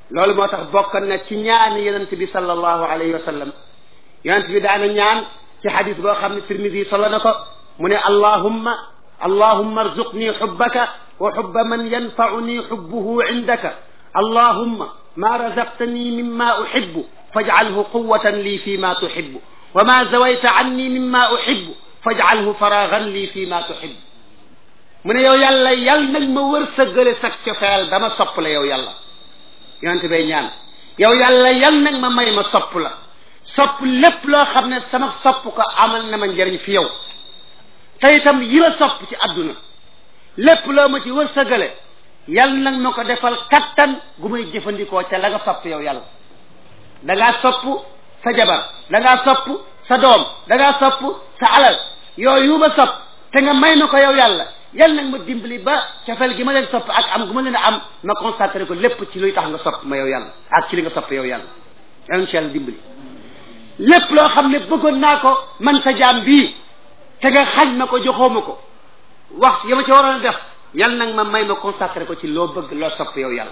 loolu moo tax bokk na ci ñaani yonent bi sallallahu alayhi wa sallam yonent bi daana ñaan ci xadis boo xam ne tirmidi solo na ko mu ne allahumma allahumma arzuqni xubbaka wa xubba man yanfauni xubbuhu indaka allahumma ma razaqtani mimma uxibu fajcalhu quwatan lii fi ma tuxibu wa ma zawayta anni mimma uxibu fajcalhu faragan lii fi ma tuxibu mu ne yow yàlla yal nag ma wër sa gële sag cofeel dama sopp la yow yàlla yonente bay ñaan yow yàlla yal nag ma may ma sopp la sopp lépp loo xam ne sama sopp ko amal na ma njëriñ fi yow te itam yi ma sopp ci àdduna lépp loo ma ci wër sa gële yal nag ma ko defal kattan gu may jëfandikoo ca la nga sopp yow yàlla da ngaa sopp sa jabar da ngaa sopp sa doom da ngaa sopp sa alal yooyu ma sopp te nga may ma ko yow yàlla yal nag ma dimbali ba cofeel gi ma leen sopp ak am gu ma leen a am ma concentré ko lépp ci luy tax nga sopp ma yow yàlla ak ci li nga sopp yow yàlla yal ci yàlla dimbali lépp loo xam ne bëggoon naa ko man sa jaam bii te nga xañ ma ko joxoo ma ko wax ya ma ci waroon a def yal nag ma may ma concentré ko ci loo bëgg loo sopp yow yàlla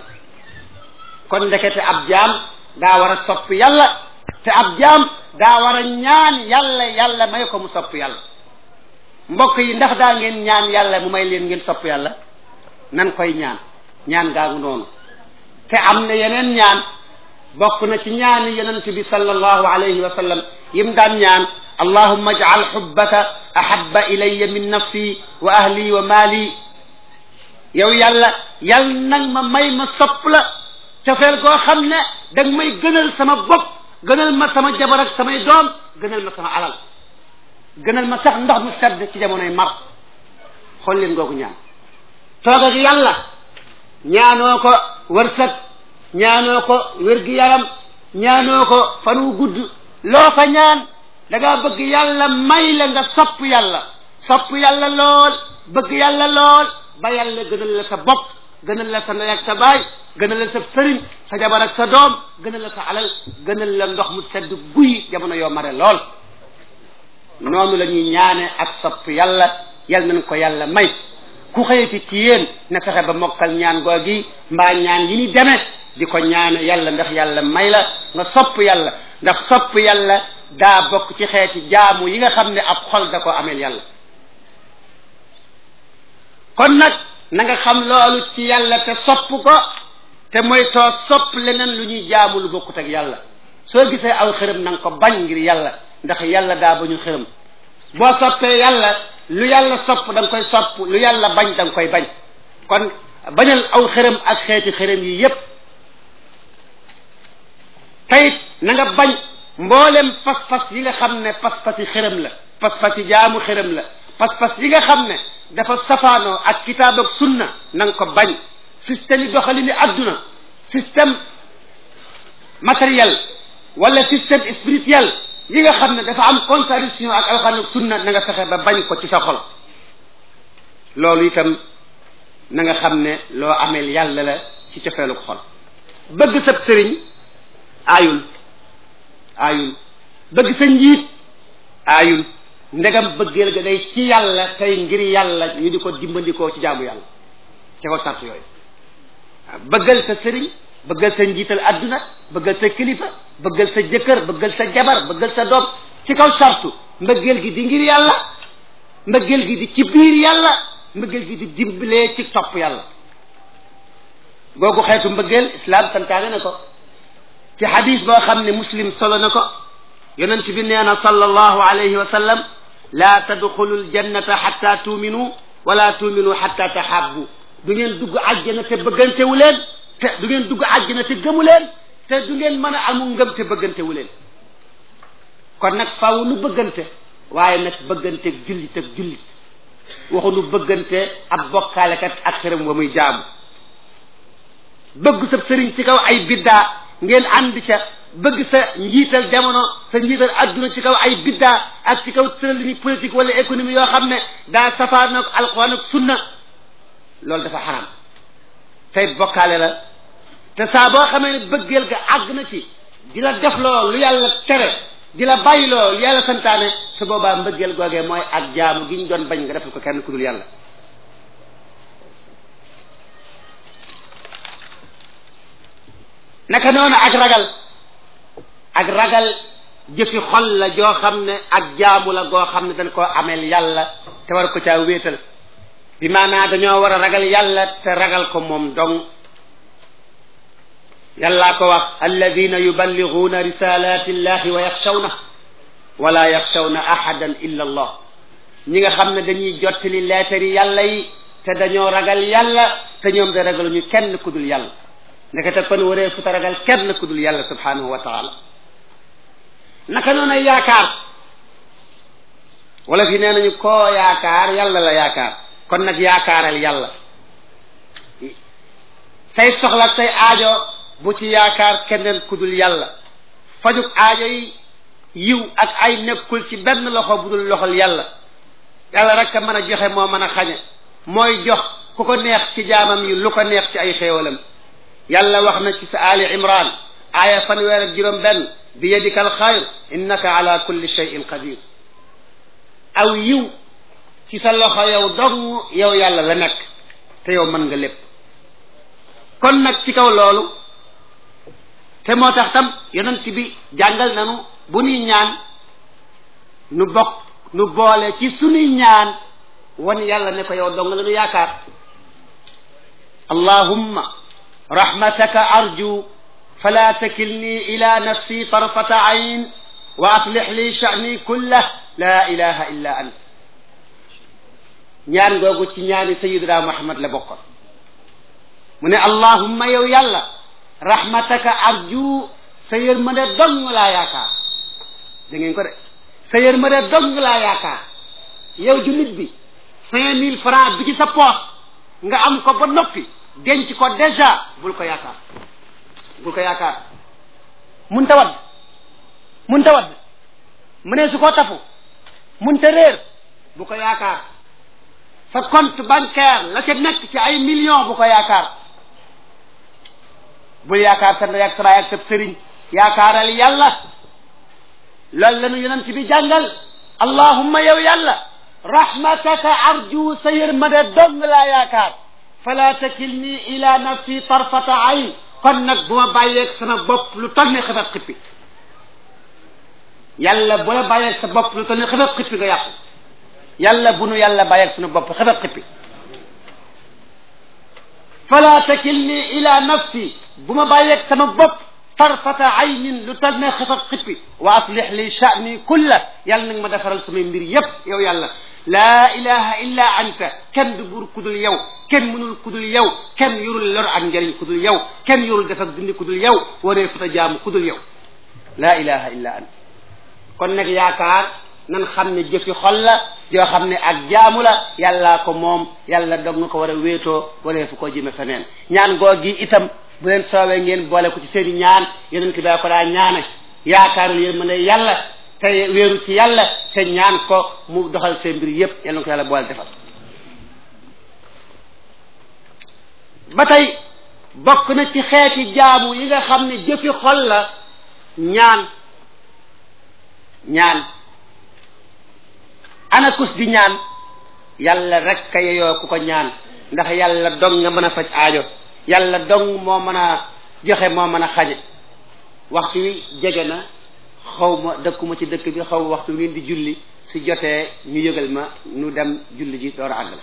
kon ndekete ab jaam daa war a sopp yàlla te ab jaam daa war a ñaan yàlla yàlla may ko mu sopp yàlla mbokk yi ndax daa ngeen ñaan yàlla mu may leen ngeen sopp yàlla nan koy ñaan ñaan gaagu noonu te am na yeneen ñaan bokk na ci ñaani yonent bi sallallahu alayhi wa sallam yim daan ñaan allahumma aj'al hubbaka ahabba ilayya min nafsi wa ahli wa maali yow yàlla yal nag ma may ma sopp la cofeel koo xam ne danga may gënal sama bopp gënal ma sama jabar ak samay doom gënal ma sama alal gënal ma sax ndox mu sedd ci jamonoy mar xool leen googu ñaan toog ak yàlla ñaanoo ko wërsëg ñaanoo ko wér-gi-yaram ñaanoo ko fan wu gudd loo fa ñaan da ngaa bëgg yàlla may la nga sopp yàlla sopp yàlla lool bëgg yàlla lool ba yàlla gënal la sa bopp gënal la sa ndey ak sa baay gënal la sa sëriñ sa jabar ak sa doom gënal la sa alal gënal la ndox mu sedd guy jamono yoo mare lool noonu la ñuy ñaane ak sopp yàlla yal nañ ko yàlla may ku xëyati ci yéen na fexe ba mokkal ñaan googi mbaa ñaan yi ni demee di ko ñaane yàlla ndax yàlla may la nga sopp yàlla ndax sopp yàlla daa bokk ci xeeti jaamu yi nga xam ne ab xol da ko ameel yàlla kon nag na nga xam loolu ci yàlla te sopp ko te mooy too sopp leneen lu ñuy jaamu lu bokkut ak yàlla soo gisee aw xërëm na nga ko bañ ngir yàlla ndax yàlla daa bañu xërëm boo soppee yàlla lu yàlla sopp da nga koy sopp lu yàlla bañ da nga koy bañ kon bañal aw xërëm ak xeeti xërëm yi yépp tayit na nga bañ mboolem pas-pas yi nga xam ne pas-pas yi xërëm la pas-pas yi jaamu xërëm la pas-pas yi nga xam ne dafa safaanoo ak kitaab ak sunna na nga ko bañ système yi doxalini adduna système matériel wala système spirituel yi nga xam ne dafa am contradiction ak alxuraan ak sunna na nga fexe ba bañ ko ci sa xol loolu itam na nga xam ne loo ameel yàlla la ci cofeelu ko xol bëgg sab sëriñ aayul aayul bëgg sa njiit aayul ndegam bëggeel ga day ci yàlla tey ngir yàlla ñu di ko dimbandikoo ci jaamu yàlla ci ko sart yooyu waaw bëggal sa sëriñ bëggal sa njiital adduna bëggal sa kilifa bëggal sa jëkkër bëggal sa jabar bëggal sa doom ci kaw sartu mbëggeel gi di ngir yàlla mbëggeel gi di ci biir yàlla mbëggeel gi di dimbalee ci topp yàlla googu xeetu mbëggeel islam santaane na ko ci xadis boo xam ne muslim solo na ko yonent bi nee na sallallahu alayhi wa sallam laa tadxulu ljannata xatta tuuminu wala tuuminu xatta taxabbu du ngeen dugg àjjana te bëggantewu leen te du ngeen dugg àjjana te gëmu leen te du ngeen mën a amu ngëm te bëggantewu leen kon nag faaw nu bëggante waaye nag bëggante jullit ak jullit waxu nu bëggante ab bokkaalekat ak xërëm wa muy jaamu bëgg sa sëriñ ci kaw ay biddaa ngeen ànd ca bëgg sa njiital jamono sa njiital adduna ci kaw ay biddaa ak ci kaw tëralini politique wala économie yoo xam ne daa safaan ak alquran ak sunna loolu dafa xaram tey bokkaale la te saa boo xamee ne bëggeel ga àgg na ci di la def loo lu yàlla tere di la bàyyi loo lu yàlla santaane su boobaa mbëggeel googee mooy ak jaamu gi ñu doon bañ nga defal ko kenn ku dul yàlla naka noonu ak ragal ak ragal jëfi xol la joo xam ne ak jaamu la goo xam ne dañ koo ameel yàlla te war ko caa wéetal bi maanaa dañoo war a ragal yàlla te ragal ko moom dong yàllaa ko wax alladina yuballighuuna risalati illahi wa yaxshawna wala yaxshawna ahadan illa allah ñi nga xam ne dañuy jottali leetari yàlla yi te dañoo ragal yàlla te ñoom da ragaluñu kenn ku dul yàlla ndekete kon waree fu ta ragal kenn ku dul yàlla subhanahu wa taala naka noonu ay yaakaar wala fi nee nañu koo yaakaar yàlla la yaakaar kon nag yaakaaral yàlla say soxla say aajo bu ci yaakaar keneen ku dul yàlla fajuk aajo yi yiw ak ay nekkul ci benn loxo bu dul loxol yàlla yàlla rek a mën a joxe moo mën a xañe mooy jox ku ko neex ci jaamam yi lu ko neex ci ay xéewalam yàlla wax na ci sa ali imran aaya fanweer ak juróom benn bi yadika alxayr innaka ala kulli cheyin qadir aw yiw ci sa loxo yow dong yow yàlla la nekk te yow mën nga lépp kon nag ci kaw loolu te moo tax tam yonent bi jàngal nanu bu nuy ñaan nu bokk nu boole ci sunuy ñaan wan yàlla ne ko yow dong la nu yaakaar allahumma rahmataka arju fala takilni ila nafsi tarfata ayn wa aslix li sha'ni kullah la ilaha illa ant ñaan googu ci ñaani sayidina muhammad la bokkoon mu ne allahumma yow yàlla rahmataka arju sa yërmande dong laa yaakaar da ngeen ko de sa yërmande dong laa yaakaar yow jullit bi cinq mille francs bi ci sa poos nga am ko ba noppi denc ko déjà bul ko yaakaar bul ko yaakaar mun ta wadd mun ta wadd mu ne su ko tafu mun ta réer bu ko yaakaar sa compte bancaire la ca nekk ci ay millions bu ko yaakaar bul yaakaar sa ndey ak sa baay ak sa sëriñ yaakaaral yàlla loolu la nu yonent bi jàngal allahumma yow yàlla rahmataka arju sa yërmande dong laa yaakaar fala takilni ila nafsi tarfata ayn kon nag bu ma bàyyeeg sama bopp lu toll ni xefat xippi yàlla bu la bàyyeeg sa bopp lu toll ni xefat xippi nga yàqu yàlla bu nu yàlla bàyyeeg sunu bopp xefat xippi fala takilni ila nafsi bu ma bàyyeeg sama bopp tarfata aynin lu tal ne xefat xippi wa aslix li sha'ni kulla yàlla nag ma defaral samay mbir yépp yow yàlla laa ilaha illa anta kenn du buur kudul yow kenn mënul kudul yow kenn yorul lor ak njëriñ kudul yow kenn yorul def ak dindi kudul yow waree futa jaamu kudul yow laa ilaha illa anta kon nag yaakaar nan xam ne jëfi xol la yoo xam ne ak jaamu la yàllaa ko moom yàlla dog nga ko war a wéetoo waree fu ko jëme feneen ñaan goo gi itam bu leen soowee ngeen boole ko ci seeni ñaan yonent bi ko daa ñaane yaakaarul yéen mën a yàlla te wéeru ci yàlla te ñaan ko mu doxal seen mbir yépp yal na ko yàlla boole defal ba tey bokk na ci xeeti jaamu yi nga xam ne jëfi xol la ñaan ñaan anakus di ñaan yàlla rek ka yeyoo ku ko ñaan ndax yàlla dong nga mën a faj aajo yàlla dong moo mën a joxe moo mën a xaje waxtu wi jege na xaw ma dëkkuma ci dëkk bi xaw ma waxtu wi ngeen di julli su jotee ñu yëgal ma ñu dem julli ji door a àggale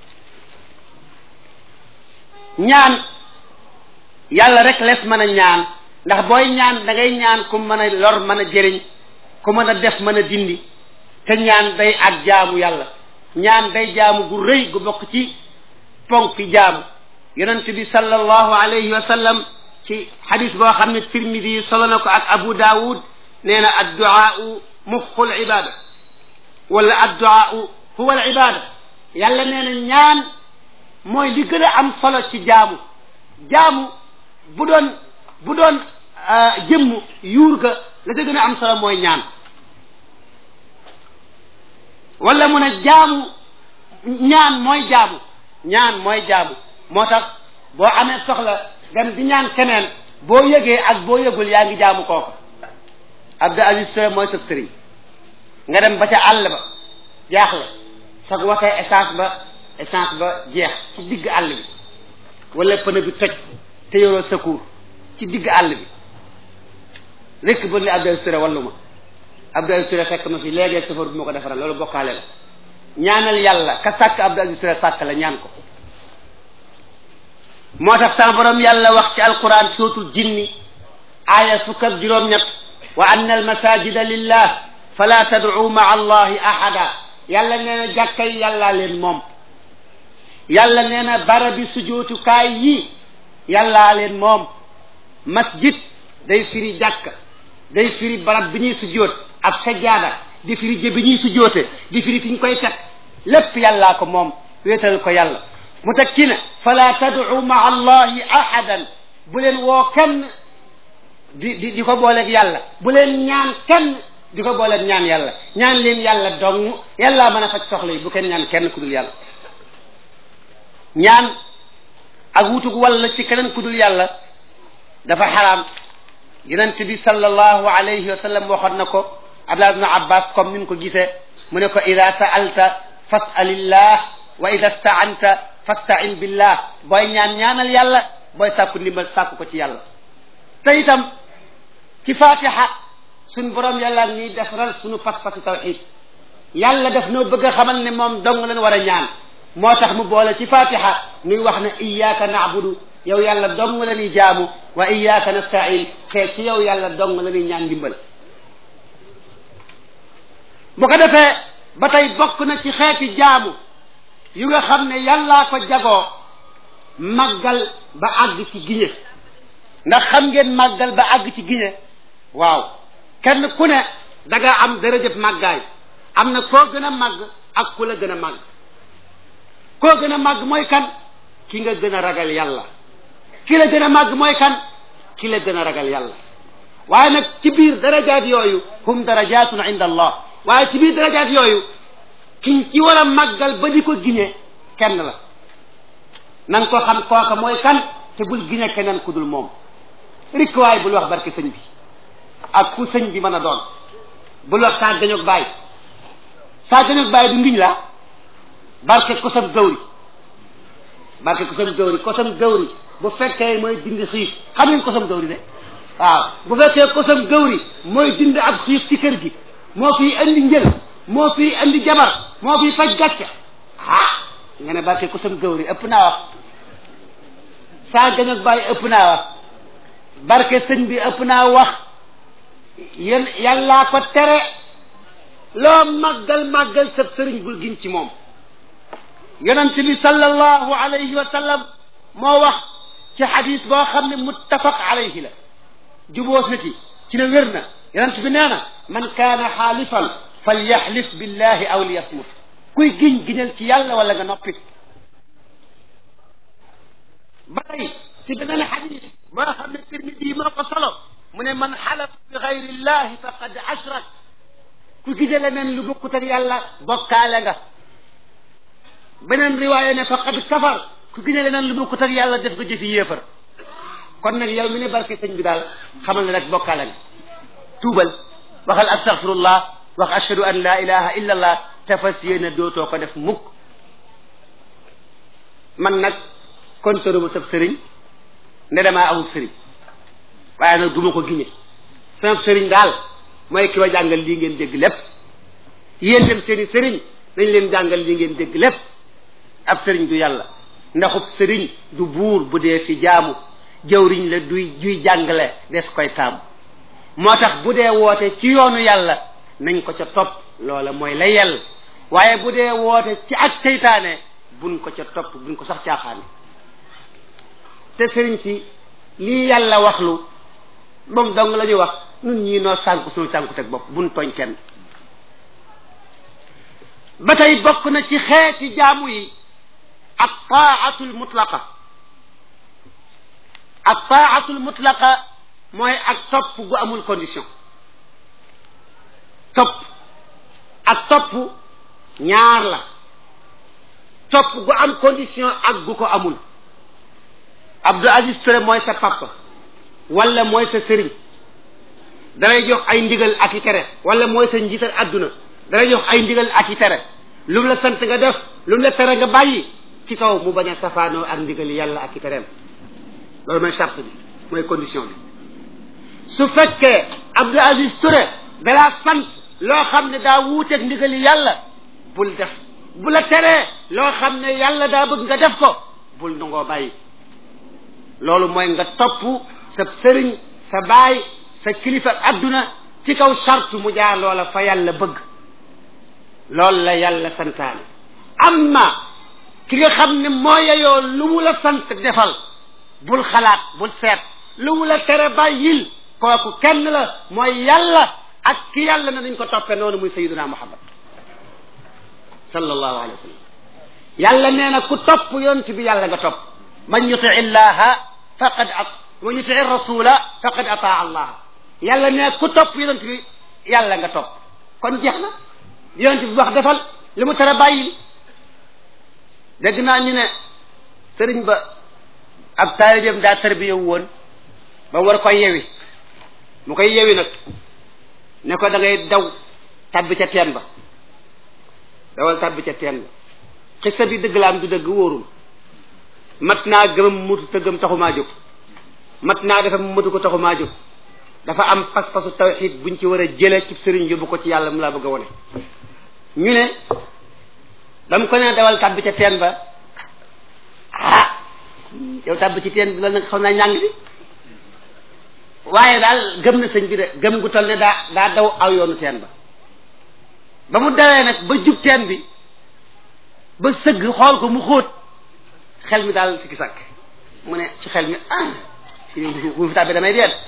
ñaan yàlla rek les mën a ñaan ndax booy ñaan da ngay ñaan ku mën a lor mën a jëriñ ku mën a def mën a dindi te ñaan day ak jaamu yàlla ñaan day jaamu gu rëy gu bokk ci ponk jaamu yonent bi sallallahu alayhi wa sallam ci xadis boo xam ne tirmidi solo na ko ak abu daawud nee na adduaau muxul ibada wala adduaau huwa al ibada yàlla nee na ñaan mooy li gën a am solo ci jaamu jaamu bu doon bu doon jëmm yuur ga la ca gën a am solo mooy ñaan wala mu ne jaamu ñaan mooy jaamu ñaan mooy jaamu moo tax boo amee soxla dem di ñaan keneen boo yëgee ak boo yëgul yaa ngi jaamu kooku Abdou Aziz Touré mooy sëb sëriñ nga dem ba ca àll ba jaaxle sag waxee essence ba essence ba jeex ci digg àll bi wala pneu bi toj te yoroo secours ci digg àll bi rekk ba ni Abdou Aziz Touré wallu ma Abdou Aziz Touré fekk ma fi léegi safar bu ma ko defaral loolu bokkaale la ñaanal yàlla ka sàkk Abdou Aziz Touré sàkk la ñaan ko moo tax sama borom yàlla wax ci alquran sootul jinni aaya fukk ak juróom-ñett wa anna almasajida lillah fala tad'u maa allahi ahada yàlla nee na jàkkay yàllaa leen moom yàlla nee na barabi sujootukaay yi yàllaa leen moom masjid day firi jàkka day firi barab bi ñuy sujoot ab sajjaada di firi jë bi ñuy sujoote di firi fi ñu koy teg lépp yàllaa ko moom wéetal ko yàlla mu teg ci ne fala tad'u maa allahi ahadan bu leen woo kenn di di di ko booleeg yàlla bu leen ñaan kenn di ko booleeg ñaan yàlla ñaan leen yàlla dong yàllaa mën a faj soxla yi bu kenn ñaan kenn ku dul yàlla ñaan ak wutug walla ci keneen ku dul yàlla dafa xaraam yonent bi sallallahu alayhi wa sallam waxoon na ko Abdullah ibn Abbas comme ni mu ko gisee mu ne ko ida sa'alta fas'alillah wa ida sta'anta fasta'in billah booy ñaan ñaanal yàlla booy sàkku ndimbal sàkku ko ci yàlla te itam ci fatiha suñ borom yàlla ñuy defaral suñu pas-pasu tawxid yàlla daf noo bëgg a xamal ne moom dong leen war a ñaan moo tax mu boole ci fatiha nuy wax ne iyyaka na'budu yow yàlla dong la ñuy jaamu wa iyyaka nasta'in te ci yow yàlla dong la ñuy ñaan ndimbal bu ko defee ba tey bokk na ci xeeti jaamu yu nga xam ne yàllaa ko jagoo màggal ba àgg ci giñe ndax xam ngeen màggal ba àgg ci giñe waaw kenn ku ne da nga am dërëjëf màggaay am na koo gën a màgg ak ku la gën a màgg koo gën a màgg mooy kan ki nga gën a ragal yàlla ki la gën a màgg mooy kan ki la gën a ragal yàlla waaye nag ci biir darajaat yooyu hum darajatun inda allah waaye ci biir darajaat yooyu ki ci war a màggal ba di ko giñe kenn la na nga ko xam kooka mooy kan te bul giñe keneen ku dul moom rikk waay bul wax barke sëñ bi ak ku sëñ bi mën a doon bul wax saa gañoog bàyyi saa gañoog bàyyi du ngiñ la barke kosam gawri barke kosam gawri kosam gawri bu fekkee mooy dindi xiif xam ngeen kosam gawri de waaw bu fekkee kosam gawri mooy dindi ab xiif ci kër gi moo fiy andi njël moo fiy andi jabar moo fiy faj gàcce ah nga ne barke kosam gawri ëpp naa wax saa gañoog bàyyi ëpp naa wax barke sëñ bi ëpp naa wax yéen yàllaa ko tere loo màggal màggal sab sëriñ bul giñ ci moom yonent bi sallallahu alayhi wa sallam moo wax ci xadis boo xam ne muttafaq alayhi la juboos na ci ci ne wér na yonent bi nee na man kaana xaalifan falyaxlif billahi aw liyasmut kuy giñ giñal ci yàlla wala nga noppi ba tey ci beneen xadis boo xam ne Tirmidi moo ko solo mu ne man xalafa bi gayri llahi faqad ashrak ku gise leneen lu bokkut ak yàlla bokkaale nga beneen riwaaya ne faqad kafar ku gise leneen lu bokkut ak yàlla def nga jëfi yéefar kon nag yow mi ne barke sëñ bi daal xamal ne rek bokkaale nga tuubal waxal astaghfirullah wax ashhadu an la ilaha illa allah te fas yéene dootoo ko def mukk man nag kontoruma sab sëriñ ne damaa amul sëriñ waaye nag du ma ko giñe sama sëriñ daal mooy ki wa jàngal lii ngeen dégg lépp yéen dem seeni sëriñ dañ leen jàngal lii ngeen dégg lépp ab sëriñ du yàlla ndaxub sëriñ du buur bu dee fi jaamu jawriñ la duy juy jàngale des koy taamu moo tax bu dee woote ci yoonu yàlla nañ ko ca topp loola mooy la yell waaye bu dee woote ci ak seytaane buñ ko ca topp buñ ko sax caaxaane te sëriñ si lii yàlla waxlu moom dong la ñuy wax nun ñii noo sànku suñu sànku teg bopp buñ tooñ kenn ba tey bokk na ci xeeti jaamu yi ak taatul mutlaqa ak taatul mutlaqa mooy ak topp gu amul condition topp ak topp ñaar la topp gu am condition ak gu ko amul Abdou Aziz Touré mooy sa papa wala mooy sa sëriñ dalay jox ay ndigal ak i tere wala mooy sa njiital adduna dalay jox ay ndigal ak i tere lu mu la sant nga def lu mu la tere nga bàyyi ci kaw mu bañ a safaanoo ak ndigal yàlla ak i tereem loolu mooy charte bi mooy condition bi su fekkee Abdou Aziz Touré dalaa sant loo xam ne daa wuuteeg ndigali yàlla bul def bu la teree loo xam ne yàlla daa bëgg nga def ko bul nangoo bàyyi loolu mooy nga topp sa sëriñ sa baay sa kilifa ak adduna ci kaw sartu mu jaar loola fa yàlla bëgg loolu la yàlla santaane amma ki nga xam ne moo yeyoo lu mu la sant defal bul xalaat bul seet lu mu la tere bàyyil kooku kenn la mooy yàlla ak ki yàlla na nañ ko toppee noonu muy sayiduna muhammad sallallahu alayhi wa sallam yàlla nee na ku topp yonent bi yàlla nga topp man yuti illaha faqad at man yuti rasula faqad ataa allah yàlla nee ku topp yonent bi yàlla nga topp kon jeex na yonent bi wax defal li mu tere bàyyil dégg naa ñu ne sëriñ ba ab taalibeem daa tarbiya woon ba war koy yewi mu koy yewi nag ne ko da ngay daw tabbi ca teen ba dawal tabbi ca teen ba xissa bi dëgg la am du dëgg wóorul mat naa gëmam mutu te gëm taxumaa jóg mat naa dafa mu mutu ko taxumaa jóg dafa am pas-pasu tawxid buñ ci war a jële ci sëriñ yóbbu ko ci yàlla mu laa bëgg a wone ñu ne dam ko ne dawal tabbi ca teen ba ah yow tabbi ci teen bi loolu nag xam naa ñàng bi waaye daal gëm na sëñ bi de gëm gu toll ne daa daa daw aw yoonu teen ba ba mu dawee nag ba jub teen bi ba sëgg xool ko mu xóot xel mi daal sikki sàkk mu ne ci xel mi ah bu fi tàbbi damay dee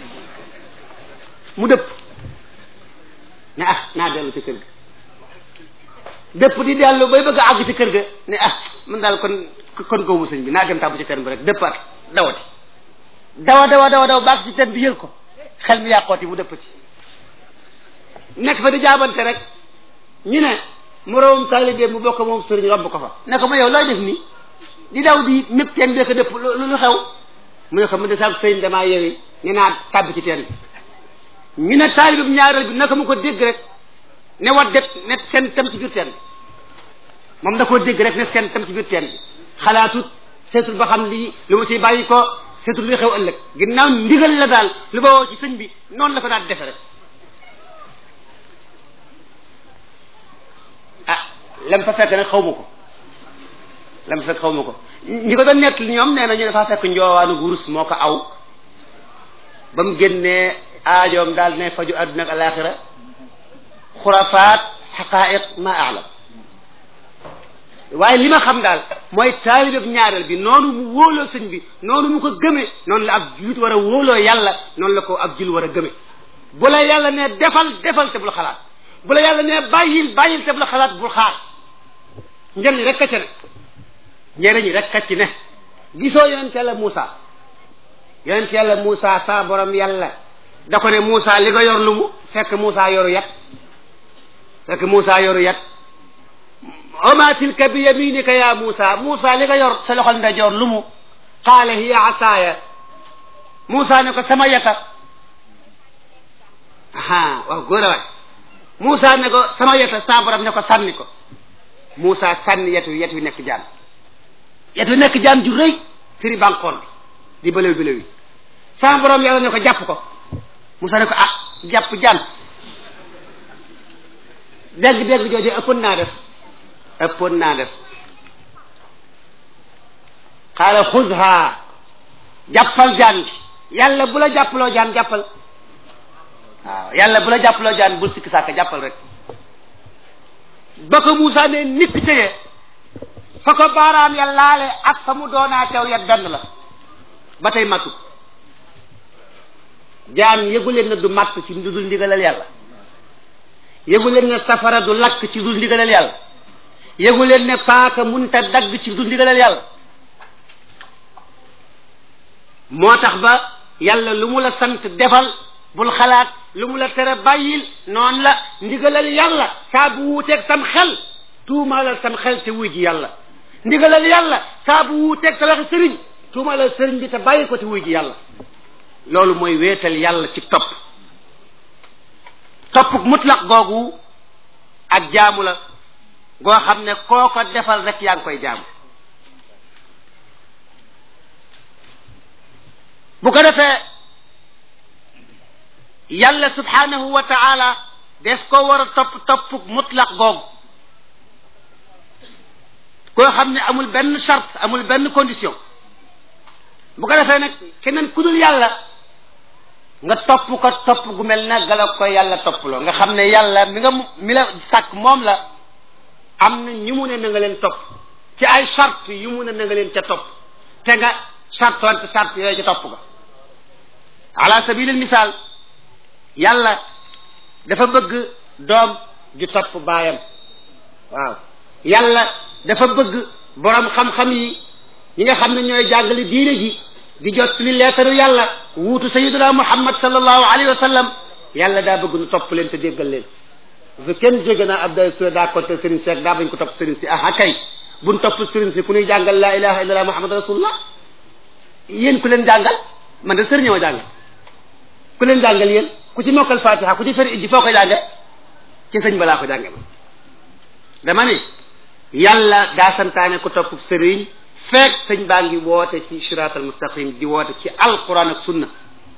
mu dëpp ne ah naa dellu ci kër ga dëpp di dellu bay bëgg a àgg ci kër ga ne ah man daal kon kon góobu sëñ bi naa dem tàbbu ci teen bi rek dëppaat dawati dawa dawa dawa dawa baag ci teen bi yël ko xel mi yàqooti mu dëppati nekk fa di jaabante rek ñu ne moroomum taalibe mu bokk moom sëriñ romb ko fa ne ko ma yow looy def nii di daw di mépp teen bi ko dëpp lu xew mu ne ko mu de sax sëriñ damaa yewi ne naa tàbbi ci teen bi ñu ne taalibe bu ñaareel bi naka mu ko dégg rek ne wat det ne seen tam ci biir teen bi moom da koo dégg rek ne seen tam ci biir teen bi xalaatut seetul ba xam lii lu ma ciy bàyyi ko seetul luy xew ëllëg ginnaaw ndigal la daal lu ba woo ci sëñ bi noonu la ko daal defe rek ah lam fa fekk nag xaw ma ko lam fa fekk xaw ma ko ñi ko doon nett ñoom nee na ñu dafa fekk njoowaanu wurus moo ko aw ba mu génnee aajoom daal ne faju àdduna ak alaxira xurafaat xaqaiq ma alam waaye li ma xam daal mooy taalibeb ñaareel bi noonu mu wóoloo sëñ bi noonu mu ko gëmee noonu la ab julit war a wóoloo yàlla noonu la ko ab jul war a gëmee bu la yàlla ne defal defal te bul xalaat bu la yàlla ne bàyyil bàyyil te bul xalaat bul xaar njëriñ rek a ci ne njëriñ rek a ci ne gisoo yonent yàlla Moussa yonent yàlla Moussa sa borom yàlla da ko ne Moussa li nga yor lu mu fekk Moussa yoru yat fekk Moussa yoru yat oma tilka bi yaminika ya Moussa Moussa li nga yor sa loxol ndajoor lu mu qaala hiya asaaya Moussa ne ko sama yata aha waaw góor a waay Moussa ne ko sama yeta sa borom ne ko sànni ko Moussa sànni yetu yetu wi nekk jaan yetu wi nekk jaan ju rëy firi banqoon bi di bëlew bëlew yi sa borom yàlla ne ko jàpp ko Moussa ne ko ah jàpp jaan dégg-dégg jooju ëppoon naa def ëppoon naa def xaala xudha jàppal jaan gi yàlla bu la jàppaloo jaan jàppal waaw yàlla bu la jàppaloo jaan bul sikki sàkk jàppal rek ba ko Moussa ne nit téye fa ko baaraam ya laale ak fa mu doonaa teew yat benn la ba tey mattu jaan yëgu leen ne du matt ci lu dul ndigalal yàlla yëgu leen ne safara du lakk ci dul ndigalal yàlla yëgu leen ne paaka munta dagg ci dul ndigalal yàlla moo tax ba yàlla lu mu la sant defal bul xalaat lu mu la tere bàyyil noonu la ndigalal yàlla saa bu wuuteeg sam xel tuumaalal sam xel te wuy ji yàlla ndigalal yàlla saa bu wuuteeg sa waxi sëriñ tuumaalal sëriñ bi te bàyyi ko te wuy ji yàlla loolu mooy wéetal yàlla ci topp topp mutlaq googu ak jaamu la goo xam ne koo ko defal rek yaa ngi koy jaamu bu ko defee yàlla subhanahu wa taala des ko war a topp topp mutlaq googu koo xam ne amul benn charte amul benn condition bu ko defee nag keneen ku dul yàlla nga topp ko topp gu mel na gala ko yàlla topploo nga xam ne yàlla mi nga mi la sàkk moom la am na ñu mu ne na nga leen topp ci ay charte yu mu ne na nga leen ca topp te nga chartoonte charte yooyu ca topp ga ala sabilil misaal yàlla dafa bëgg doom ju topp baayam waaw yàlla dafa bëgg borom xam-xam yi ñi nga xam ne ñooy jàngale diine ji di jot li leetaru yàlla wuutu sayiduna muhammad sallallahu alayhi wa sallam yàlla daa bëgg nu topp leen te déggal leen bu kenn jóge naa Abdoulaye Touré daa côté Serigne Seck daa bañ ko topp Serigne si ah kay buñ topp Serigne si ku ñuy jàngal laa ilaha illallah muhammad rasulullah yéen ku leen jàngal man de sëriñ ma jàngal ku leen jàngal yéen ku ci mokkal fatiha ku ci feri ijji foo ko jànge ci sëñ balaa ko jànge ma dama ne yàlla daa santaane ku topp sëriñ fekk sëñ baa ngi woote ci siraatal mustaqim di woote ci alquran ak sunna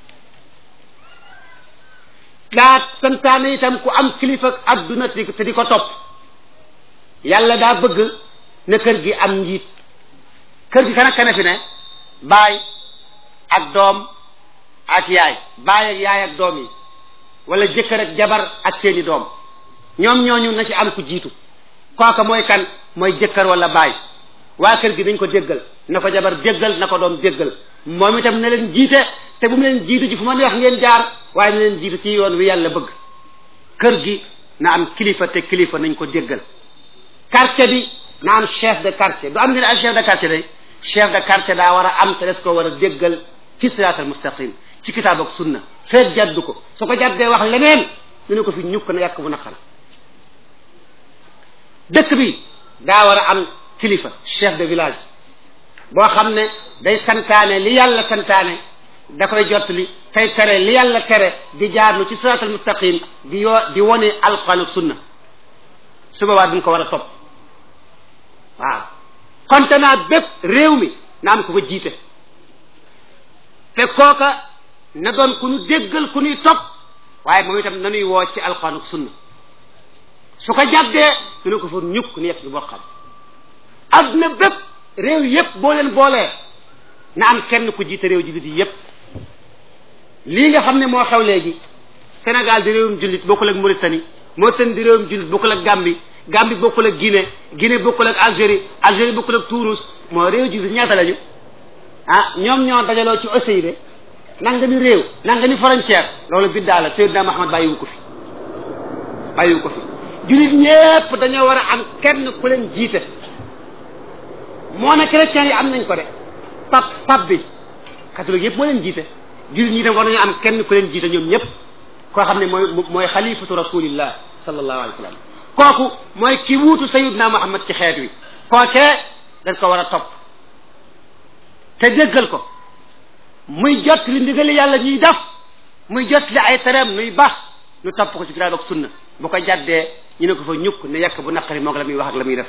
daa santaane itam ku am kilifa ak adduna te di ko topp yàlla daa bëgg na kër gi am njiit kër gi kana kana fi ne baay ak doom ak yaay baay ak yaay ak doom yi wala jëkkër ak jabar ak seeni doom ñoom ñooñu na ci am ku jiitu kooka mooy kan mooy jëkkër wala baay waa kër gi dañ ko déggal na ko jabar déggal na ko doom déggal moom itam na leen jiite te bu mu leen jiitu ji fu ma neex ngeen jaar waaye na leen jiitu ci yoon wi yàlla bëgg kër gi na am kilifa te kilifa nañ ko déggal quartier bi na am chef de quartier du am ngeen ay chef de quartier day chef de quartier daa war a am te des ko war a déggal ci siraatal mustaqim ci kitaab ak sunna feet jaddu ko su ko jaddee wax leneen ñu ne ko fi ñukk na yàq bu naqar dëkk bi daa war a am kilifa chef de village boo xam ne day santaane li yàlla santaane da koy jottali tey tere li yàlla tere di jaarlu ci siraatal mustaqim di yoo di wone alquran ak sunna su boobaa duñ ko war a topp waaw konte naa bépp réew mi na am ko ko jiite te kooka na doon ku ñu déggal ku ñuy topp waaye moom itam nanuy woo ci alquran ak sunna su ko jàddee dina ko fa ñukk ni yegg bi boo xam adduna bépp réew yépp boo leen boolee na am kenn ku jiite réew jullit yi yépp lii nga xam ne moo xew léegi Sénégal di réewum jullit bokkul ak Mauritanie Mauritanie di réewum jullit bokkul ak Gambie Gambie bokkul ak Guinée Guinée bokkul ak Algérie Algérie bokkul ak Tunis moo réew jullit ñaata lañu ah ñoom ñoo dajaloo ci OCI nanga ni réew nanga ni frontière loolu biddaa la Seydina Muhammad bàyyiwu ko fi bàyyiwu ko fi jullit ñépp dañoo war a am kenn ku leen jiite moo ne chrétiens yi am nañ ko de pap pap bi catholique yëpp moo leen jiite jullit ñi tam war nañu am kenn ku leen jiite ñoom ñëpp koo xam ne mooy mooy xalifatu rasulillah sallallahu alayhi wa sallam kooku mooy ki wuutu sayidna muhammad ci xeet wi kookee dañ ko war a topp te déggal ko muy jot li ndigali yàlla ñuy def muy jot li ay tereem nuy baax nu topp ko ci kitaab ak sunna bu ko jàddee ñu ne ko fa ñukk ne yekk bu naqari moo la muy wax ak la muy def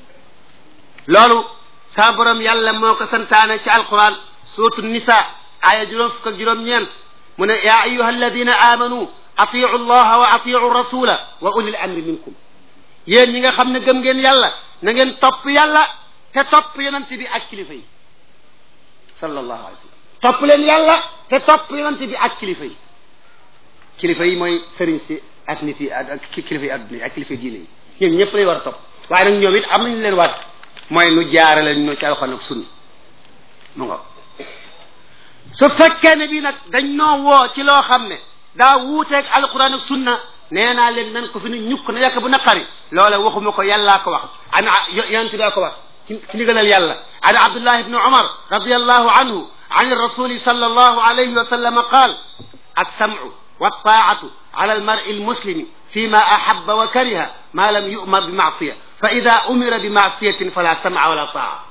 loolu saa borom yàlla moo ko santaane ci alquran suratu nisa aaya juróom fukk ak juróom-ñeent mu ne yaa ayuha alladina amanu atiu allaha wa atiu rasula wa ulil amri minkum yéen ñi nga xam ne gëm ngeen yàlla na ngeen topp yàlla te topp yonente bi ak kilifa yi sallallahu alayhi wa sallam topp leen yàlla te topp yonente bi ak kilifa yi kilifa yi mooy sëriñ si ak nit yi ak kilifa yi adduna yi ak kilifa yi diine yi ñoom ñëpp lay war a topp waaye nag ñoom it am nañu leen waat mooy nu jaarale ñu ci alxuraan ak sunna mu nga su fekkee ne bii nag dañ noo woo ci loo xam ne daa wuuteeg alxuraan ak sunna nee naa leen nan ko fi nu ñukk na yàkk bu naqari loola waxuma ko yàllaa ko wax ana yonent daa ko wax ci ci ndigalal yàlla an abdullah ibni umar radiallahu anhu an rasuli sallallahu alayhi wa sallam qaal alsamcu waltaacatu ala almari almuslimi فيما أحب وكره ما لم يؤمر بمعصية فإذا أمر بمعصية فلا سمع ولا طاعة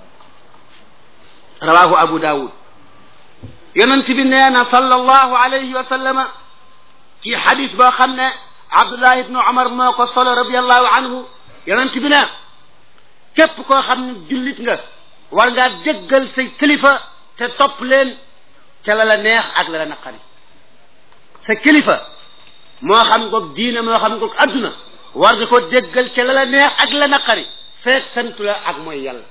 رواه أبو داود يننت بنينا صلى الله عليه وسلم في حديث باخمنا عبد الله بن عمر ما قصل رضي الله عنه يننت بنا كيف كو خمنا جلت nga war ngaa jëggal say kilifa te topp leen ca la la neex ak la la naqari sa kilifa moo xam goog diine moo xam goog adduna war nga ko déggal ca la la neex ak la naqari feek santu la ak mooy yàlla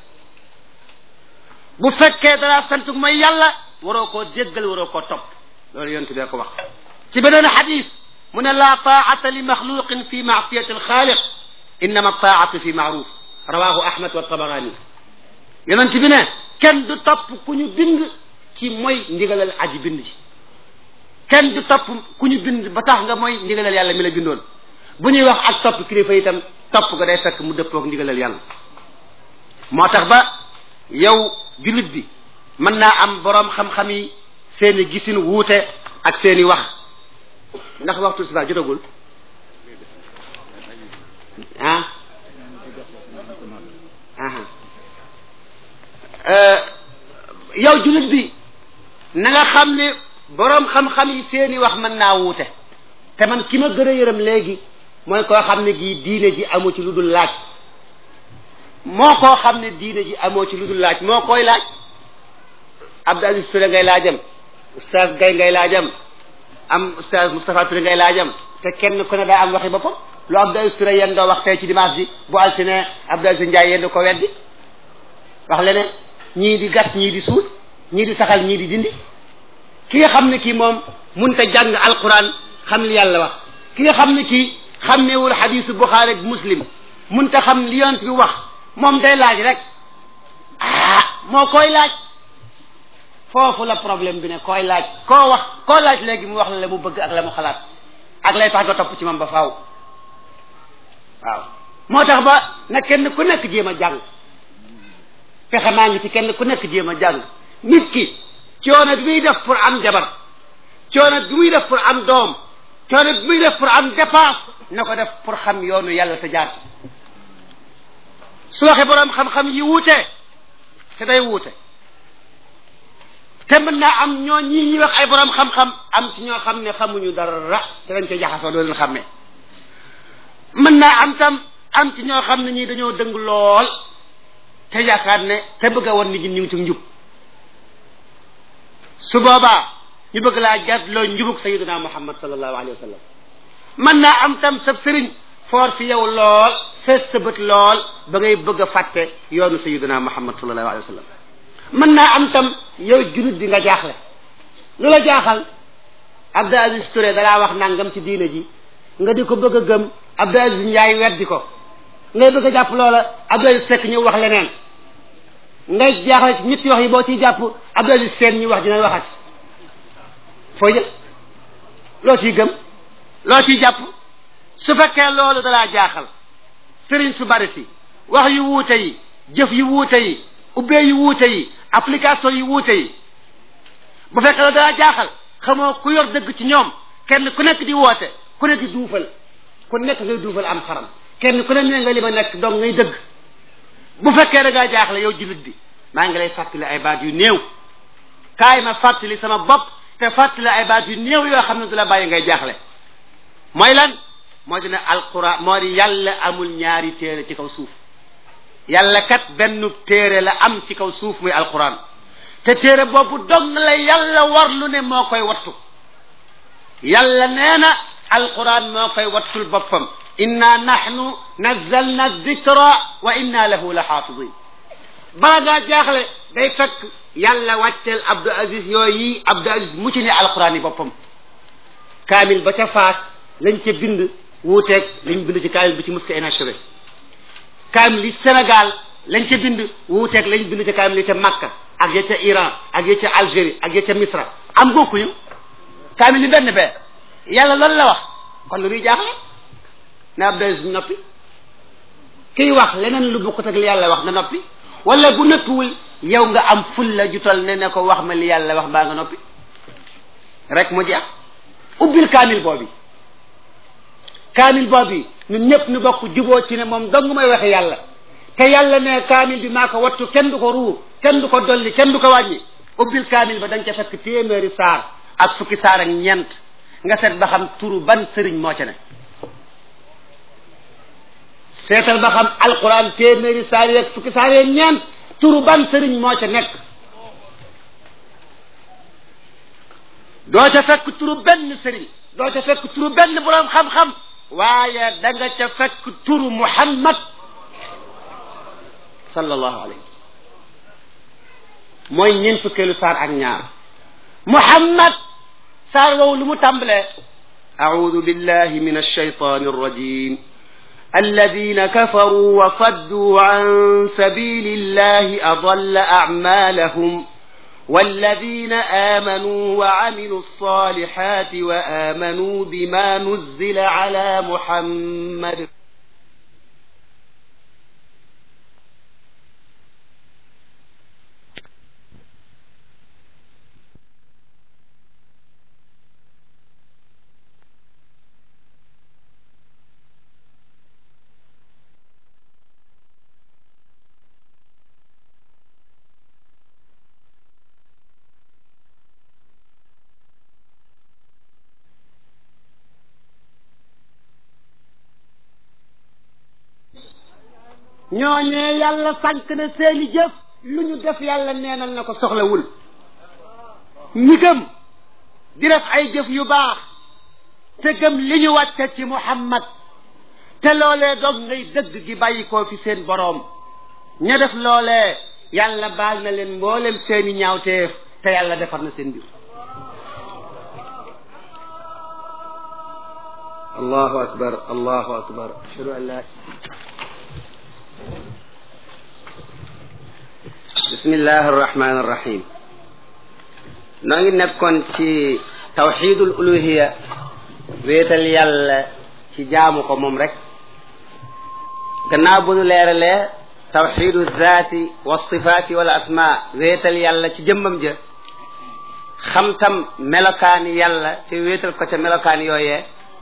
bu fekkee dara sant mooy yàlla waroo koo déggal waroo koo topp loolu yonent bee ko wax ci beneen xadis mu ne laa taata li maxluqin fi maasiyati alxaaliq innama taatu fi maaruf rawahu ahmad wa tabarani yonent bi ne kenn du topp ku ñu bind ci mooy ndigalal aji bind ji kenn du topp ku ñu bind ba tax nga mooy ndigalal yàlla mi la bindoon bu ñuy wax ak topp kilifa itam topp nga day fekk mu dëppoog ndigalal yàlla moo tax ba yow jullit bi mën naa am boroom xam-xam yi seeni gisin wuute ak seeni wax ndax waxtu si jotagul ah yow jullit bi na nga xam ne boroom xam-xam yi seeni wax mën naa wuute te man ki ma gën a yërëm léegi mooy koo xam ne gii diine ji amu ci lu dul laaj moo koo xam ne diine ji amoo ci lu dul laaj moo koy laaj Abdou Aziz Touré ngay laajam oustaz Gaye ngay laajam am oustaz Moustapha Touré ngay laajam te kenn ku ne daa am waxi boppam lu Abdou Aziz Touré yéen doo wax tey ci dimanche bi bu altine Abdou Aziz Ndiaye yéen ko weddi wax leneen ñii di gas ñii di suul ñii di saxal ñii di dindi ki nga xam ne kii moom munta jàng alquran xam li yàlla wax ki nga xam ne kii xàmmeewul xadisu Buxaari ak Muslim munta xam li yonent bi wax moom day laaj rek ah moo koy laaj foofu la problème bi ne koy laaj koo wax koo laaj léegi mu wax la la mu bëgg ak la mu xalaat ak lay tax nga topp ci moom ba faaw waaw moo tax ba na kenn ku nekk jéem a jàng fexe maa ngi ci kenn ku nekk jéem a jàng nit ki coono bi muy def pour am jabar coono bi muy def pour am doom coono bi muy def pour am dépense na ko def pour xam yoonu yàlla te jaar su waxee boroom xam-xam yi wuute te day wuute te mën naa am ñoo ñii ñuy wax ay boroom xam-xam am ci ñoo xam ne xamuñu dara te dañ koy jaxasoo doo leen xàmmee mën naa am tam am ci ñoo xam ne ñii dañoo dëng lool te yaakaar ne te bëgg a woon nit ñi ñu ngi ci njub su boobaa ñu bëgg laa jàdd loo njubug sayiduna muhammad sallallahu alayhi wa sallam mën naa am tam sa sëriñ foor fi yow lool fees sa bët lool ba ngay bëgg a fàtte yoonu sayiduna muhammad sallallahu alayhi wa sallam mën naa am tam yow julit bi nga jaaxle lu la jaaxal Abdou Aziz Touré dalaa wax nangam ci diine ji nga di ko bëgg a gëm Abdou Aziz Ndiaye weddi ko ngay bëgg a jàpp loola Abdou Aziz Seck ñu wax leneen ngay jaaxle ci ñetti wax yi boo ciy jàpp Abdou Aziz Seen ñu wax dina waxat foo jël loo ciy gëm loo ciy jàpp su fekkee loolu dalaa jaaxal sëriñ su bari si wax yu wuute yi jëf yu wuute yi ubbee yu wuute yi application yu wuute yi bu fekkee loolu dalaa jaaxal xamoo ku yor dëgg ci ñoom kenn ku nekk di woote ku nekk di duufal ku nekk ngay duufal am xaram kenn ku ne nee nga li ma nekk donc ngay dëgg bu fekkee da ngaa jaaxle yow jullit bi maa ngi lay fàttali ay baat yu néew kaay ma fàttali sama bopp te fàttali ay baat yu néew yoo xam ne du la bàyyi ngay jaaxle mooy lan moo di ne alquran moo di yàlla amul ñaari téere ci kaw suuf yàlla kat benn téere la am ci kaw suuf muy alquran te téere boobu dong la yàlla war lu ne moo koy wattu yàlla nee na alquran moo koy wattul boppam inna nahnu nazzalna dikra wa inna lahu la xaafidin bala ngaa jaaxle day fekk yàlla wàcceel Abdou Aziz yooyu Abdou Aziz mu ci ne alquran yi boppam kaamil ba ca faas lañ ca bind wuuteeg lañ bind ci kaamil bi ci muska inachevé kaamil yi Sénégal lañ ca bind wuuteeg lañ bind ci kaamil yi ca Makka ak ya ca Iran ak ya ca Algérie ak ya ca Misra am bokkuñu kaamil yi benn bee yàlla loolu la wax kon lu muy jaaxle na Abdou Aziz noppi kiy wax leneen lu bokkut ak li yàlla wax na noppi wala bu nëppiwul yow nga am ful la jutal ne ne ko wax ma li yàlla wax baa nga noppi rek mu jeex ubbil kaamil boobi kaamil boobi ñun ñëpp ñu bokk juboo ci ne moom dong may waxe yàlla te yàlla ne kaamil bi maa ko wattu kenn du ko ruur kenn du ko dolli kenn du ko wàññi ubbil kaamil ba dañ ca fekk téeméeri saar ak fukki saar ak ñeent nga seet ba xam turu ban sëriñ moo ca ne seetal ba xam alquran téeméeri saar yeeg fukki saar yeeg ñeent turu ban sëriñ moo ca nekk doo ca fekk turu benn sëriñ doo ca fekk turu benn boroom xam-xam waaye da nga ca fekk turu muhammad sallallahu alayhi mooy ñeent fukkeelu saar ak ñaar muhammad saar woowu lu mu tàmbalee أعوذ بالله من الشيطان الرجيم الذين كفروا وصدوا عن سبيل الله أضل أعمالهم والذين آمنوا وعملوا الصالحات وآمنوا بما نزل على محمد ñooñee yàlla sànq na seeni jëf lu ñu def yàlla neenal na ko soxlawul ñi gëm di def ay jëf yu baax te gëm li ñu wàcce ci muhammad te loolee dog ngay dëgg gi bàyyi koo fi seen boroom ña def loolee yàlla baal na leen mboolem seeni ñaawteef te yàlla defar na seen mbir allahu akbar allahu akbar ashhadu an la bismillahi arrahmani arrahim noo ngi nekkoon ci tawxidul uluhiya wéetal yàlla ci jaamu ko moom rek gannaaw bu nu leeralee tawxidu zaati wa sifaati wala asma wéetal yàlla ci jëmmam ja xam tam melokaani yàlla te wéetal ko ca melokaani yooyee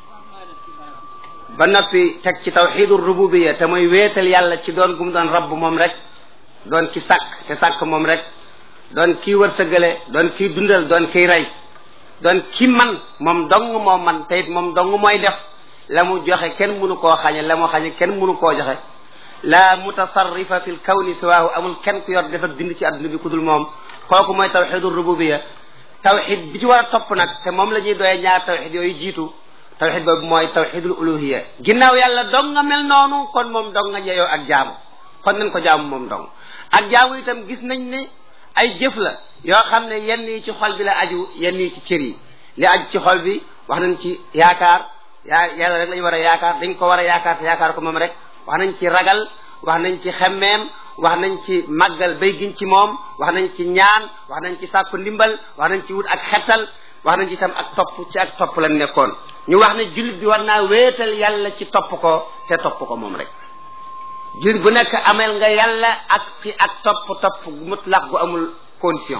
ba noppi teg ci tawxidu rububiya te mooy wéetal yàlla ci doon gum doon rabb moom rek doon ki sàkk te sàkk moom rek doon kii wërsëgale doon kii dundal doon kii rey doon ki man moom dong moo man te it moom dong mooy def la mu joxe kenn mënu koo xañe la mu xañe kenn mënu koo joxe la mutasarrifa fi l kawni siwaahu amul kenn ku yor def ak bind ci adduna bi ku dul moom kooku mooy tawxidu rububiya tawxid bi ci war a topp nag te moom la ñuy doyee ñaar tawxid yooyu jiitu tawxid boobu mooy tawxidul uluhiya ginnaaw yàlla dong nga mel noonu kon moom dong nga jeyoo ak jaamu kon nañ ko jaamu moom dong ak jaamu itam gis nañ ne ay jëf la yoo xam ne yenn yi ci xol bi la aju yenn yi ci cër yi li aju ci xol bi wax nañ ci yaakaar yaa yàlla rek la ñu war a yaakaar dañ ko war a yaakaar te yaakaar ko moom rek wax nañ ci ragal wax nañ ci xemmeem wax nañ ci màggal bay giñ ci moom wax nañ ci ñaan wax nañ ci sàkku ndimbal wax nañ ci wut ak xettal wax nañ ci itam ak topp ci ak topp lañ nekkoon ñu wax ne jullit bi war naa wéetal yàlla ci topp ko te topp ko moom rek jullit bu nekk amel nga yàlla ak ci ak topp topp mutlaq gu amul condition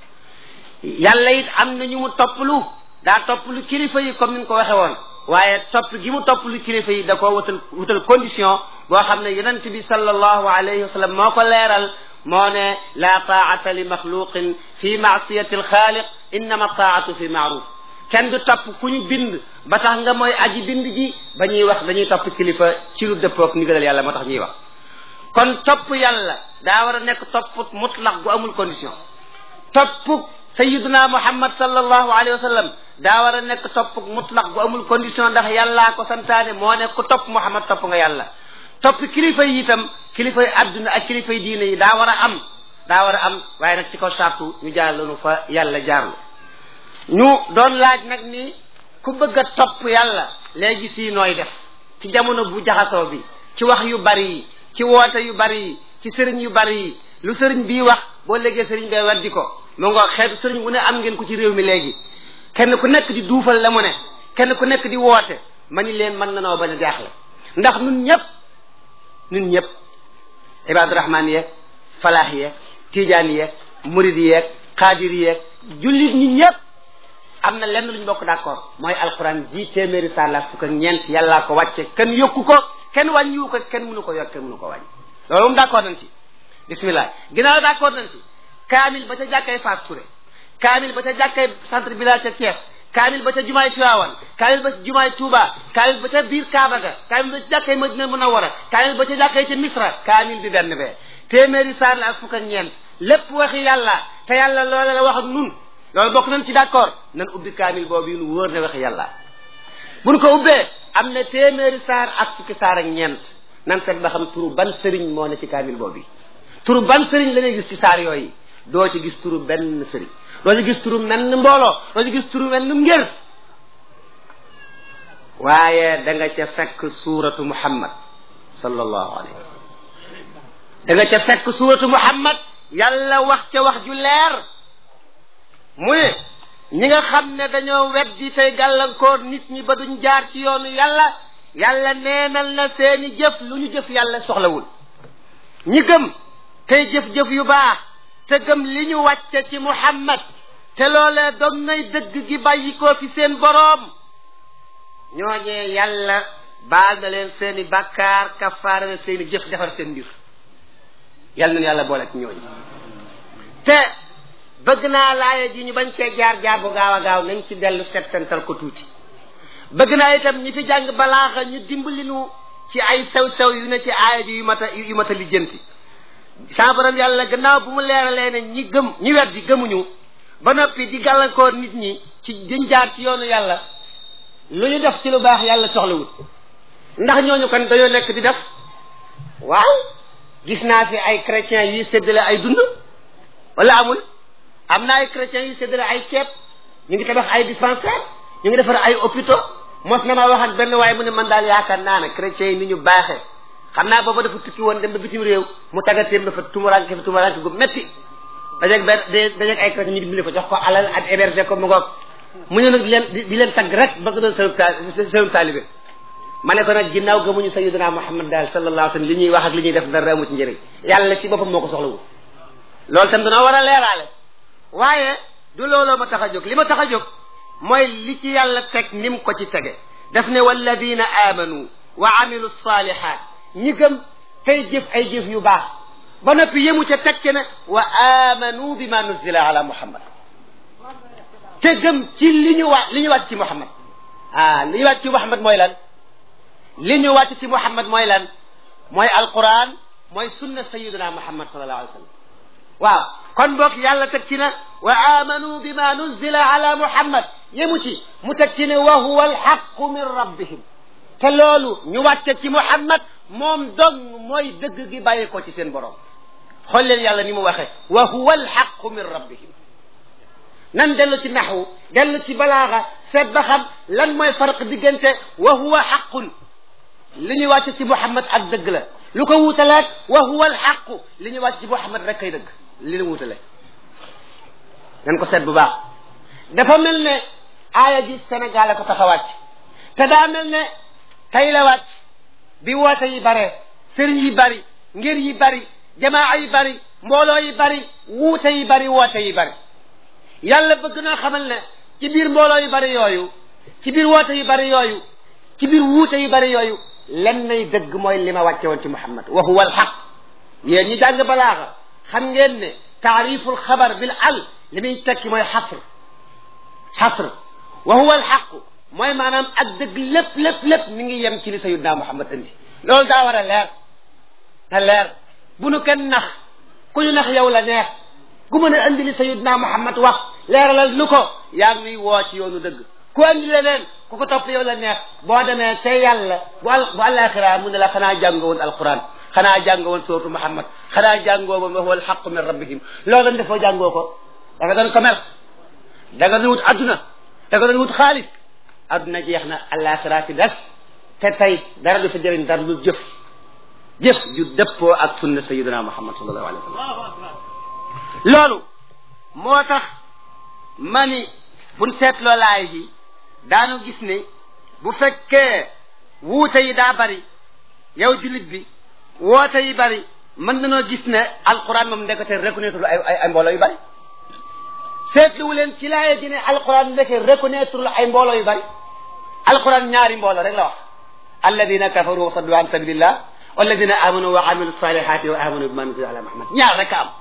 yàlla it am na ñu mu topplu daa topplu kilifa yi comme ni ñu ko waxe woon waaye topp gi mu topplu kilifa yi da koo wutal wutal condition boo xam ne yonent bi sallallahu alayhi wa sallam moo ko leeral moo ne la taata li maxluqin fi maasiyati alxaaliq innama taatu fi maaruf kenn du topp ku ñu bind ba tax nga mooy aji bind ji ba ñuy wax dañuy topp kilifa ci lu dëppook ndigalal yàlla moo tax ñuy wax kon topp yàlla daa war a nekk topp mutlaq gu amul condition topp sayiduna muhammad sallallahu alayhi wa sallam daa war a nekk topp mutlaq gu amul condition ndax yàllaa ko santaane moo ne ku topp muhammad topp nga yàlla topp kilifa yi itam kilifa yi adduna ak kilifa yi diine yi daa war a am daa war a am waaye nag ci kaw sartu ñu jaar loonu fa yàlla jaarlu ñu doon laaj nag ni ku bëgg a topp yàlla léegi sii nooy def ci jamono bu jaxasoo bi ci wax yu bari yi ci woote yu bari yi ci sëriñ yu bari yi lu sëriñ bii wax boo léegee sëriñ bee weddi ko mu nga xeetu sëriñ bu ne am ngeen ko ci réew mi léegi kenn ku nekk di duufal la mu ne kenn ku nekk di woote ma ni leen mën na noo bañ a jaaxle ndax nun ñëpp nun ñëpp ibaadu rahmaan yeeg falaax yeeg tijaan yeeg murid yeeg xaadir yeeg jullit ñi ñëpp am na lenn lu ñu bokk d'accord mooy alquran ji téeméeri saar la fukk ak ñeent yàllaa ko wàcce kenn yokku ko kenn wàññiwu ko kenn mënu ko yokk kenn mënu ko wàññi loolu moom d'accord nañ ci bismillah ginnaaw d'accord nañ ci kaamil ba ca jàkkay Fass Touré kaamil ba ca jàkkay centre village ca Thiès kaamil ba ca jumaay Tiwaawan kaamil ba ca jumaay Touba kaamil ba ca biir Kaaba ga kaamil ba ca jàkkay Madina Munawwara kaamil ba ca jàkkay ca Misra kaamil bi benn bee téeméeri saar la ak fukk ak ñeent lépp waxi yàlla te yàlla loola la wax ak nun loolu bokk nañ ci d'accord nan ubbi kaamil boobu yu wóor ne wax yàlla buñ ko ubbee am na téeméeri saar ak fukki saar ak ñeent nan seet ba xam turu ban sëriñ moo ne ci kaamil boobu turu ban sëriñ la ñuy gis ci saar yooyu doo ci gis turu benn sëriñ doo ci gis turu menn mbooloo doo ci gis turu menn ngir waaye da nga ca fekk suuratu muhammad sallallahu alayhi wa sallam da nga ca fekk suuratu muhammad yàlla wax ca wax ju leer mu ne ñi nga xam ne dañoo weddi tey gàllankoor nit ñi ba duñ jaar ci yoonu yàlla yàlla neenal na seeni jëf lu ñu jëf yàlla soxlawul ñi gëm tey jëf-jëf yu baax te gëm li ñu wàcce ci muhammad te loolee dog nay dëgg gi bàyyi ko fi seen boroom ñooñee yàlla baal na leen seeni bàkkaar kafaara na seeni jëf defar seen mbir yàlla na yàlla boole ak ñooñu te bëgg naa laaya ji ñu bañ cee jaar jaar bu gaaw a gaaw nañ ci dellu settantal ko tuuti bëgg naa itam ñi fi jàng balaaxa ñu dimbali nu ci ay sew-sew yu ne ci aaya ji yu mat a yu mat a lijjanti sa borom yàlla gannaaw bu mu leeralee ne ñi gëm ñi weddi gëmuñu ba noppi di gàllankoor nit ñi ci diñ jaar ci yoonu yàlla lu ñu def ci lu baax yàlla soxlawut ndax ñooñu kon dañoo nekk di def waaw gis naa fi ay chrétiens yuy séddale ay dund wala amul am na ay chrétiens yuy séddale ay ceeb ñu ngi tabax ay dispensaire ñu ngi defar ay hôpitaux mos na ma wax ak benn waaye mu ne man daal yaakaar naa ne chrétiens yi ni ñu baaxee xam naa booba dafa tukki woon dem ba bitim réew mu taggatéem dafa tumuraanke fa tumuraanke gu métti dajeeg benn dajeeg ay chrétiens ñu dimbali ko jox ko alal ak héberger ko mu ngoog mu ñu nag di leen di leen tagg rek ba ko doon sëlub ta sëlub taalibe ma ne ko nag ginnaaw gëmuñu sayyidina Muhammad daal sallallahu alayhi wa sallam li ñuy wax ak li ñuy def dara amu ci njëriñ yàlla ci boppam moo ko soxlawul loolu tam dana war a leeraale waaye du looloo ma tax a jóg li ma tax a jóg mooy li ci yàlla teg ni mu ko ci tege daf ne walladina amanu wa amilu salihat ñi gëm tey jëf ay jëf yu baax ba noppi yemu ca teg ci ne wa amanu bima nuzila ala muhammad te gëm ci li ñu wa li ñu wàcc ci muhammad ah li ñu wàcc ci muhammad mooy lan li ñu wàcc ci muhammad mooy lan mooy alquran mooy sunna sayiduna muhammad sallallahu alayhi wa sallam waaw kon boog yàlla teg ci na wa amanu bima nuzila ala muhammad yemu ci mu teg ci ne wa huwa alxaqu min rabbihim te loolu ñu wàcce ci muhammad moom dong mooy dëgg gi bàyyi ko ci seen borom xool leen yàlla ni mu waxee wa huwa alxaqu min rabbihim nan dellu ci naxwu dellu ci balaaxa seet ba xam lan mooy farq diggante wa huwa xaqun li ñuy wàcc ci muhammad ak dëgg la lu ko wuutaleeg wa huwa alxaqu li ñuy wàcc ci muhammad rek kay dëgg li ñu wuutale nan ko seet bu baax dafa mel ne aaya ji Sénégal a ko tax a wàcc te daa mel ne tey la wàcc bi woote yi bare sëriñ yi bari ngir yi bari jamaa yi bari mbooloo yi bari wuute yi bari woote yi bari yàlla bëgg naa xamal ne ci biir mbooloo yu bari yooyu ci biir woote yu bari yooyu ci biir wuute yu bari yooyu len nay dëgg mooy li ma wàcce woon ci Muhammad wa huwa alxaq yéen ñi jàng balaaxa xam ngeen ne taariful xabar bil al li muy tekki mooy xasr xasr wa huwa alxaq mooy maanaam ak dëgg lépp lépp lépp mi ngi yem ci li sayidna Muhammad indi loolu daa war a leer na leer bu nu kenn nax ku ñu nax yow la neex ku mën a andi li sayidna Muhammad wax leeralal nu ko yaa ngi nuy woo ci yoonu dëgg ku andi leneen ku ko topp yow la neex boo demee te yàlla bu al bu àllaaxira mu ne la xanaa jàngoo woon alquran xanaa jàngoo woon suuratu Muhammad xanaa jàngoo woon wa huwa alxaqu min rabbihim loo doon defoo jàngoo ko da nga doon commerce da nga doon wut adduna da nga doon wut xaalis adduna jeex na àllaaxira ci des te tey dara du fa jëriñ dara du jëf jëf ju dëppoo ak sunna sayyidina Muhammad sallallahu alayhi wa sallam loolu moo tax ma ni buñ seetloo laay ji daanu gis ne bu fekkee wuute yi daa bari yow jullit bi woote yi bari mën nañoo gis ne alquran moom ndekete reconnaître ay ay ay mbooloo yu bari seetluwu leen ci laaya ji ne alquran ndeke reconnaître ay mbooloo yu bari alquran ñaari mbooloo rek la wax alladina kafaru wa saddu an sabilillah walladina amanu wa amilu salihati wa amanu bima nuzila ala muhammad ñaar rek am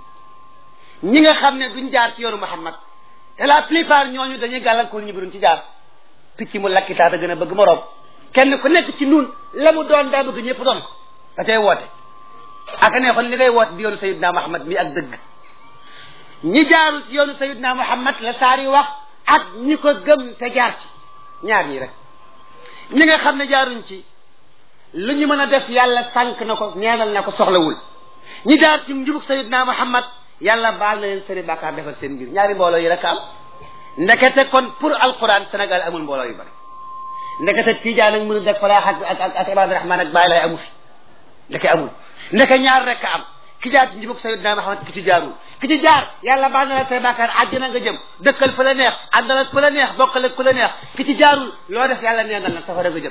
ñi nga xam ne duñ jaar ci yoonu muhammad te la plupart ñooñu dañuy gàllankoor ñu biruñ ci jaar picc mu lakkitaa da gën a bëgg moroom kenn ku nekk ci nun la mu doon daa bëgg ñëpp doon ko da cay woote aka ne xon li ngay woote di yoonu sayidna muhammad mi ak dëgg ñi jaarul ci yoonu sayidna muhammad la saari wax ak ñi ko gëm te jaar ci ñaar ñi rek ñi nga xam ne jaaruñ ci lu ñu mën a def yàlla sànq na ko ñeenal na ko soxlawul ñi jaar ci njubug sayidna muhammad yàlla baal na leen seeni bàkkaar defal seen mbir ñaari mbooloo yi rek am ndekete kon pour alquran Sénégal amul mbooloo yu bari ndekete Tijaan ak mënu def falaax ak ak ak Ibaadu Rahmaan ak bàyyi lay amu fi ndeke amul ndeke ñaar rek am ki jaar ci njubug sayidna muhammad ki ci jaarul ki ci jaar yàlla baal na la say bàkkaar àjjana nga jëm dëkkal fa la neex àndal ak fa la neex bokkal ak fa la neex ki ci jaarul loo def yàlla neenal na safara nga jëm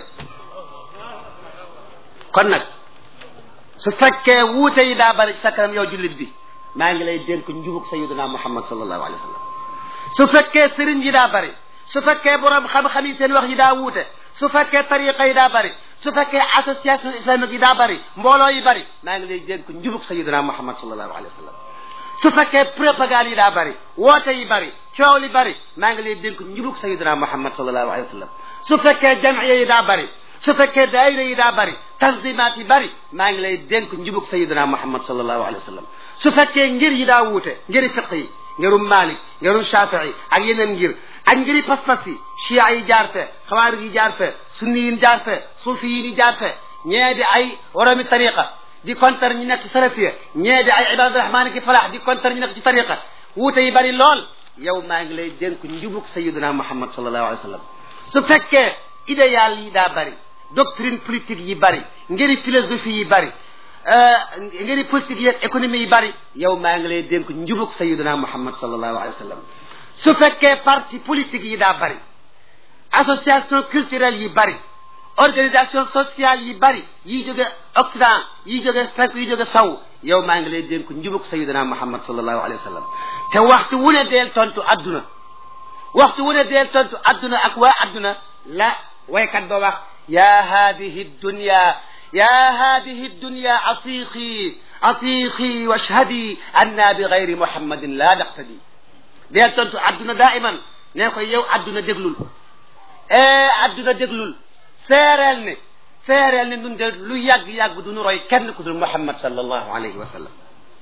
kon nag su fekkee wuute yi daa bari ci sa kanam yow jullit bi maa ngi lay dénk njubug sayyidina muhammad sallallahu alayhi wa sallam su fekkee sëriñ yi daa bari su fekkee borom xam-xam yi seen wax yi daa wuute su fekkee tariqa yi daa bari su fekkee association islamique yi daa bari mbooloo yi bari maa ngi lay dénk njubug sayyidina muhammad sallallahu alayhi wa sallam su fekkee propagande yi daa bari woote yi bari coow li bari maa ngi lay dénk njubug sayyidina muhammad sallallahu alayhi wa sallam su fekkee jamiya yi daa bari su fekkee daayira yi daa bari tanzimaat yi bari maa ngi lay dénk njubug sayyidina muhammad sallallahu alayhi wa sallam su fekkee ngir yi daa wuute ngiri fiq yi ngirum malik ngirum shafii ak yeneen ngir ak ngiri pas-pas yi chia yi jaar fe xawaarij yi jaar fe sunni yi jaar fe suufi yi jaar fe ñee di ay woromi tariqa di kontar ñu nekk ci salafiya ñee di ay ibadu rahmaan ki falaax di kontar ñu nekk ci tariqa wuute yi bari lool yow maa ngi lay dénk njubug sayyidina muhammad sallallahu alayhi wa sallam su fekkee idéal yi daa bari doctrine politique yi bari ngiri philosophie yi bari ngiri politique yi économie yi bari yow maa ngi lay dénk njubug sayyidina muhammad sallallahu alayhi wa sallam su fekkee parti politique yi daa bari association culturelle yi bari organisation sociale yi bari yi jóge occident yi jóge fekk yi jóge saw yow maa ngi lay dénk njubug sayyidina muhammad sallallahu alayhi wa sallam te waxtu wu ne deel tontu adduna waxtu wu ne deel tontu adduna ak waa adduna la waykat ba wax ya hadihi dunya ya hadihi dunya atiqi atiqi washhadi anna bi gayri muhammadin la naqtadi deel tontu adduna daiman nee ko yow adduna déglul e adduna déglul seereel ne seereel ne nun de lu yàgg-yàgg du nu roy kenn ku dul muhammad sallallahu alayhi wa sallam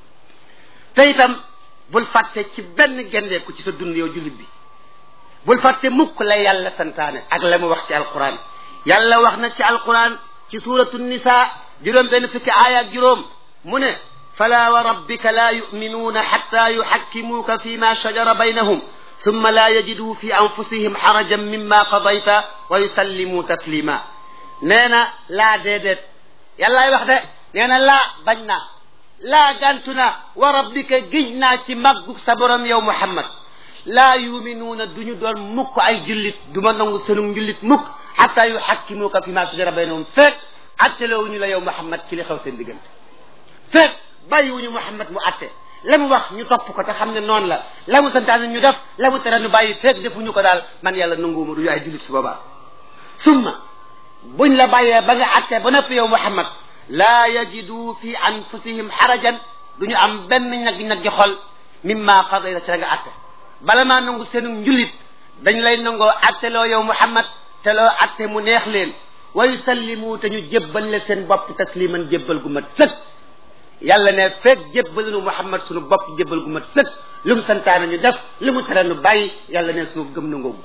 te itam bul fàtte ci benn gendeeku ci sa dund yow jullit bi bul fàtte mukk la yàlla santaane ak la mu wax ci alquran yàlla wax na ci alquran ci suratu nisa juróom benn fukki aaya ak juróom mu ne fala wa rabbika la yuminuuna xatta yuxakkimuuka fi ma shajara baynahum summa laa yajiduu fi anfusihim xarajan mimma qadayta wa yusallimuu taslima nee na laa déedéet yàllaay wax de nee na laa bañ naa laa gàntu naa wa rabbika giñ naa ci màggug sa borom yow muhammad laa yuminuuna du ñu doon mukk ay jullit du ma nangu seenum njullit mukk xataa yuxakkimuuka fi ma shajara baynahum fekk attelewuñu la yow muhammad ci li xew seen diggante fekk bàyyiwuñu muhammad mu atte la mu wax ñu topp ko te xam ne noonu la la mu santaane ñu def la mu tere ñu bàyyi fekk defuñu ko daal man yàlla nanguwuma du ñu ay jullit su boobaa summa buñ la bàyyee ba nga atte ba noppi yow muhammad laa yajidu fi anfusihim xarajan du ñu am benn ñag-ñag gi xol mimma qadayta ci la nga atte bala maa nangu seenu njullit dañ lay nangoo atte loo yow muhammad te loo atte mu neex leen wa yusallimu te ñu jébbal le seen bopp tasliman jébbal gu mat sëkk yàlla ne fekk jébbalinu muhammad sunu bopp jébbal gu mat sëkk lu mu santaane ñu def lu mu tere ñu bàyyi yàlla ne sunu gëm na ngoogu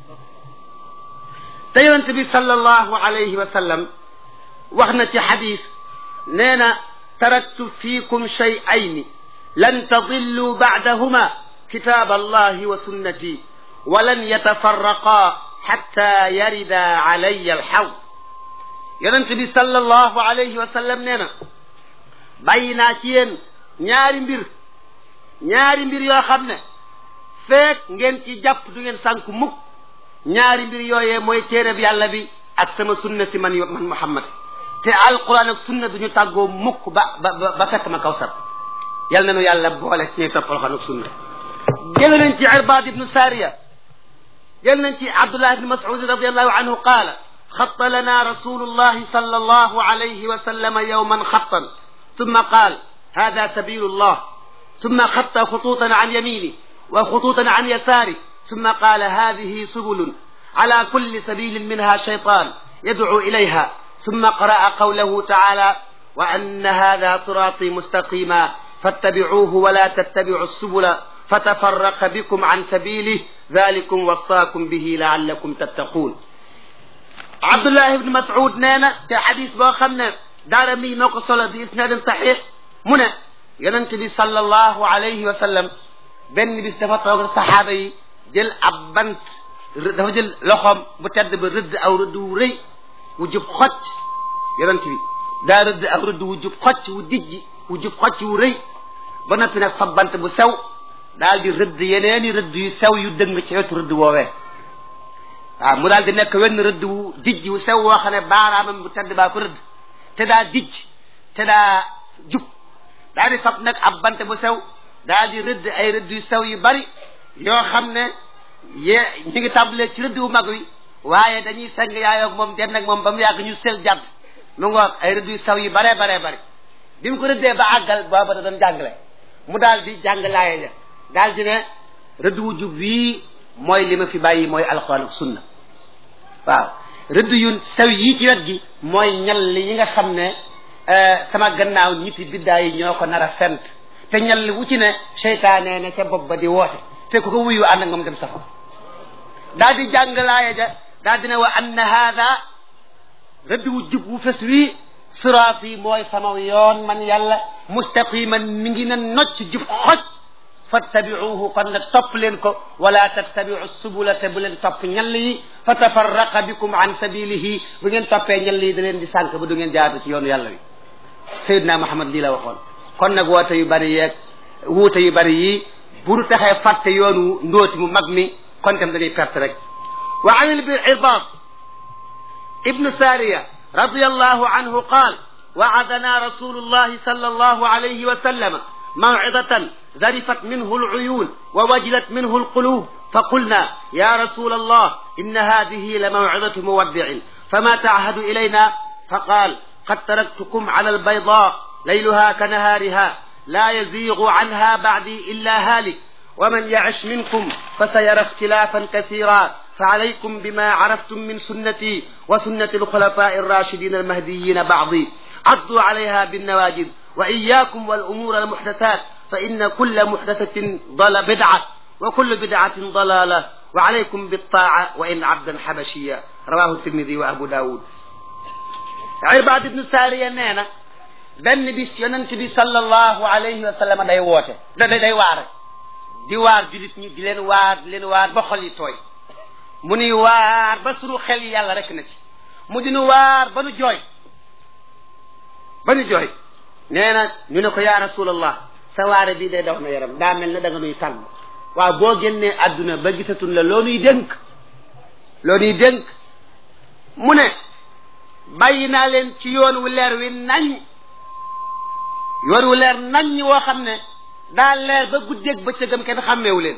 te yonente bi sallallahu alayhi wa sallam wax na ci xadis nee na taraktu fiikum shay'ayni lan tadillu ba'dahuma kitab allahi wa sunnati wa lan yatafarraqa xatta yarida alayya alxawd yonente bi sallallahu alayhi wa sallam nee na bàyyi naa ci yéen ñaari mbir ñaari mbir yoo xam ne feek ngeen ci jàpp du ngeen sànk mukk ñaari mbir yooyee mooy téereb yàlla bi ak sama sunna si man man Muhammad te alquran ak sunna duñu tàggoo mukk ba ba ba fekk ma kawsar yal na nu yàlla boole ci ñuy topp alquran ak sunna jël nañ ci Irbaad ibnu Saariya jël nañ ci Abdullah ibnu Mas'ud radiyallahu anhu qaala xatta lana rasulullahi sallallahu alayhi wa sallam yawman xattan ثم قال هذا سبيل الله ثم خط خطوطا عن يمينه وخطوطا عن يساره ثم قال هذه سبل على كل سبيل منها شيطان يدعو إليها ثم قرأ قوله تعالى وأن هذا صراطي مستقيما فاتبعوه ولا تتبعوا السبل fatafarraqa bikum an sabilih dalikum wasaakum bihi laallakum tattaquun abdullah ibn mas'ud nee na te xadis boo xam ne daara mi moo ko solo bi isnadin saxiix mu ne yonent bi sallallahu alayhi wa sallam benn bis dafa toog saxaaba yi jël ab bant dafa jël loxoom bu tedd ba rëdd aw rëdd wu rëy wu jub xocc yonent bi daa rëdd aw rëdd wu jub xocc wu dijji wu jub xocc wu rëy ba noppi nag fa bant bu sew daal di rëdd yeneeni rëdd yu sew yu dëng ci wetu rëdd woowee waaw mu daal di nekk wenn rëdd wu dijj wu sew woo xam ne baaraamam bu tedd baa ko rëdd te daa dijj te daa jub daal di fab nag ab bant bu sew daal di rëdd ay rëdd yu sew yu bari yoo xam ne ye ñu ngi tàmbalee ci rëdd wu mag wi waaye dañuy seng yaayoog moom den nag moom ba mu yàgg ñu sel jàdd mu ngoog ay rëdd yu sew yu baree baree bari bi mu ko rëddee ba àggal booba da doon jàngale mu daal di jàng laaye ja daal di ne rëdd wu jub wii mooy li ma fi bàyyi mooy alxuraan ak sunna waaw rëdd yu sew yii ci wet gi mooy ñal li yi nga xam ne sama gannaaw ñitti biddaa yi ñoo ko nar a fent te ñal wu ci ne seytaane ne ca bopp ba di woote te ku ko wuyu ànd ak moom dem safa daal di jàng laaya ja daal di ne wa anna haada rëdd wu jub wu fes wii siraat yi mooy sama yoon man yàlla mustaqiman mi ngi ne nocc jub xoj fattabiuhu kon nag topp leen ko wala tattabiu subula te bu leen topp ñall yi fa tafarraqa bikum an sabilihi bu ngeen toppee ñall yi da leen di sànk ba du ngeen jaatu ci yoonu yàlla wi Seydina Muhammad lii la waxoon kon nag woote yu bari yeeg wuute yu bari yi bu du taxee fàtte yoonu ndóoti mu mag mi kon tam dañuy perte rek wa an al-Irbaad ibnu Saariya radiyallahu anhu qaal wa'adana rasulullahi sallallahu alayhi wa sallam موعظة ذرفت منه العيون ووجلت منه القلوب فقلنا يا رسول الله إن هذه لموعظة مودع فما تعهد إلينا فقال قد تركتكم على البيضاء ليلها كنهارها لا يزيغ عنها بعدي إلا هالك ومن يعش منكم فسيرى اختلافا كثيرا فعليكم بما عرفتم من سنتي وسنة الخلفاء الراشدين المهديين بعضي عضوا عليها بالنواجذ وإياكم والأمور المحدثات فإن كل محدثة ضل بدعة وكل بدعة ضلالة وعليكم بالطاعة وإن عبدا حبشيا رواه الترمذي وأبو داود عرباد بن سارية نينا benn bis yonent bi sallallahu alayhi wa sallam day woote da day waar di waar julit ñi di leen waar di leen waar ba xol yi tooy mu nuy waar ba sunu xel yi yàlla rek na ci mu dinu waar ba nu jooy ba nu jooy nee na ñu ne ko yaa rasulallah sa waare bii day daw na yaram daa mel ne da nga nuy tàgg waaw boo génnee àdduna ba gisatun la loo nuy dénk loo nuy dénk mu ne bàyyi naa leen ci yoon wu leer wi nañ yoon wu leer nañ woo xam ne daa leer ba guddeeg bëccëgam kenn xàmmeewu leen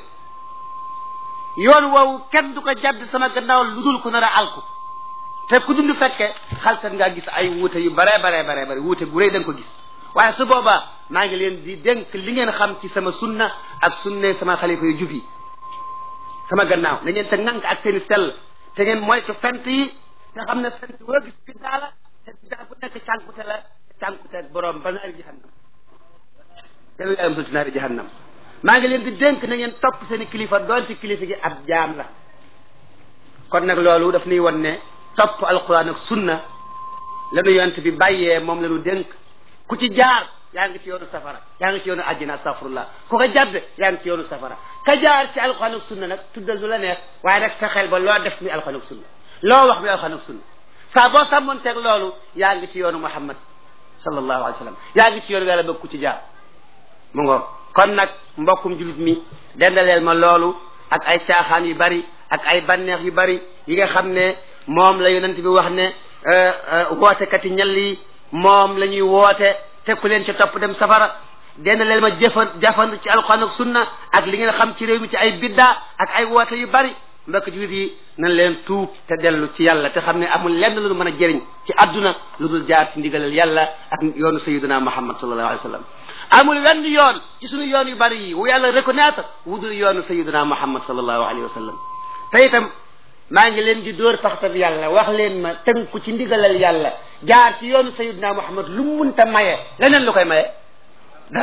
yoon woowu kenn du ko jadd sama gannaaw lu dul ku nar a alku te ku dund fekke xalsat ngaa gis ay wuute yu bare bare bare bare wuute gu rëy da nga ko gis waaye su boobaa maa ngi leen di dénk li ngeen xam ci sama sunna ak sunne sama xalifa yu jub yi sama gannaaw na ngeen te ŋànk ak seen i sell te ngeen moytu fent yi te xam ne fent woo gis biddaa la te biddaa bu nekk cànkute la cànkute borom ba naari jahannam yàlla yaayam sul ci naari jahannam maa ngi leen di dénk na ngeen topp seen i kilifa doonte kilifa gi ab jaam la kon nag loolu daf nuy won ne topp alquran ak sunna lanu yonent bi bàyyee moom la ñu dénk ku ci jaar yaa ngi ci yoonu safara yaa ngi ci yoonu àjjana astafurullah ku ko jadd yaa ngi ci yoonu safara ka jaar ci alquran ak sunna nag tuddal lu la neex waaye nag fexeel ba loo def mi alquran ak sunna loo wax mi alquran ak sunna saa boo sàmmonteeg loolu yaa ngi ci yoonu muhammad sallallahu alayhi wa sallam yaa ngi ci yoonu yàlla bëgg ku ci jaar mu ngoog kon nag mbokkum julit mi dendaleel ma loolu ak ay caaxaan yu bari ak ay banneex yu bari yi nga xam ne moom la yonent bi wax ne wootekati ñal yi moom la ñuy woote tekku leen ci topp dem safara dendaleel ma jëfan jafand ci alxuraan ak sunna ak li ngeen xam ci réew mi ci ay biddaa ak ay woote yu bari mbokk julit yi nañ leen tuub te dellu ci yàlla te xam ne amul lenn lu mën a jëriñ ci àdduna lu dul jaar ci ndigalal yàlla ak yoonu sayyidina muhammad sallallahu alayhi wa sallam amul wenn yoon ci suñu yoon yu bari yi wu yàlla reconnaître wu dul yoonu sayyidina muhammad sallallahu alayhi wa sallam te itam maa ngi leen di dóor paxtab yàlla wax leen ma tënku ci ndigalal yàlla jaar ci yoonu sayyidina muhammad lu munta maye leneen lu koy maye dara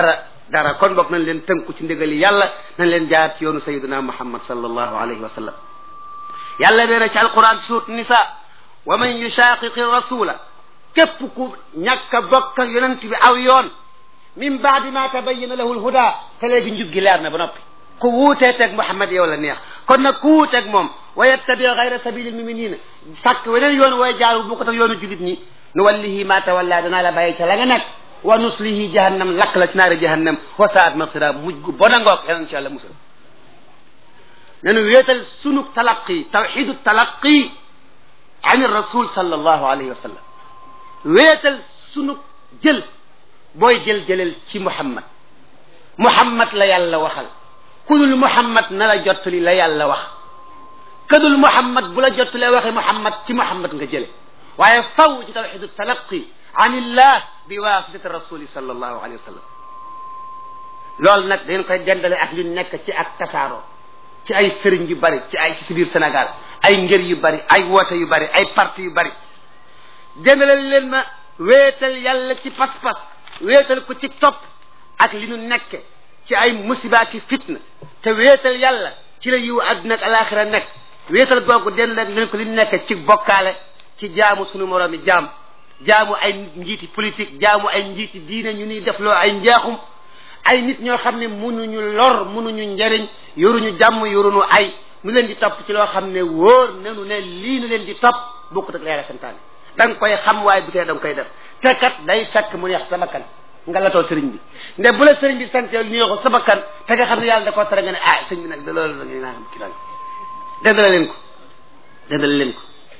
dara kon bokk nañ leen tënku ci ndigali yàlla nañ leen jaar ci yoonu sayiduna muhammad sallallahu alayhi wa sallam yàlla nee na ci alquran suut nisa wa man yushaqiqi rasula képp ku ñàkk a bokk ak yonent bi aw yoon min baadi ma tabayyana lahu lhuda te léegi njub gi leer na ba noppi ku wuutee teg muhammad yow la neex kon nag ku wuuteeg moom wa yattabi gayra sabili lmuminina sàkk weneen yoon way jaaru bu ko tax yoonu julit ñi nu wallihi ma tawalla danaa la bàyyi ca la nga nekk wa nuslihi jahannam lakk la ci naari jahannam wa saat masira mujj gu bon a ngoog yàlla insha allah musal nanu wéetal sunu talaqi tawxidu talaqi an rasul sallallahu alayhi wa sallam wéetal sunu jël booy jël jëlel ci muhammad muhammad la yàlla waxal kudul muhammad na la jottali la yàlla wax kadul muhammad bu la jottalee waxe muhammad ci muhammad nga jële waaye faw ci tawxidu talaqi an illah bi waasitati rasuli sallallahu alayhi wa sallam loolu nag dañ koy dendale ak li nekk ci ak tasaaroo ci ay sëriñ yu bari ci ay ci biir Sénégal ay ngër yu bari ay woote yu bari ay parti yu bari dendale leen ma wéetal yàlla ci pas-pas wéetal ko ci topp ak li nu nekke ci ay musiba ci fitna te wéetal yàlla ci la yiw àdduna ak alaxira nekk wéetal googu dendale leen ko li nekk ci bokkaale ci jaamu sunu moroomi jaam jaamu ay njiiti politique jaamu ay njiiti diine ñu ni def loo ay njaaxum ay nit ñoo xam ne munuñu lor munuñu njariñ yoruñu jàmm yoruñu ay nu leen di topp ci loo xam ne wóor nanu ne lii nu leen di topp bokkut ak la yàlla santaane da nga koy xam waaye bu tee da nga koy def te kat day fekk mu neex sa bakkan nga latoo sëriñ bi nde bu la sëriñ bi sante neexul sa bakkan te nga xam ne yàlla da koo tere nga ne ah sëriñ bi nag da loolu da nga naa xam ci dal dendale leen ko dendale leen ko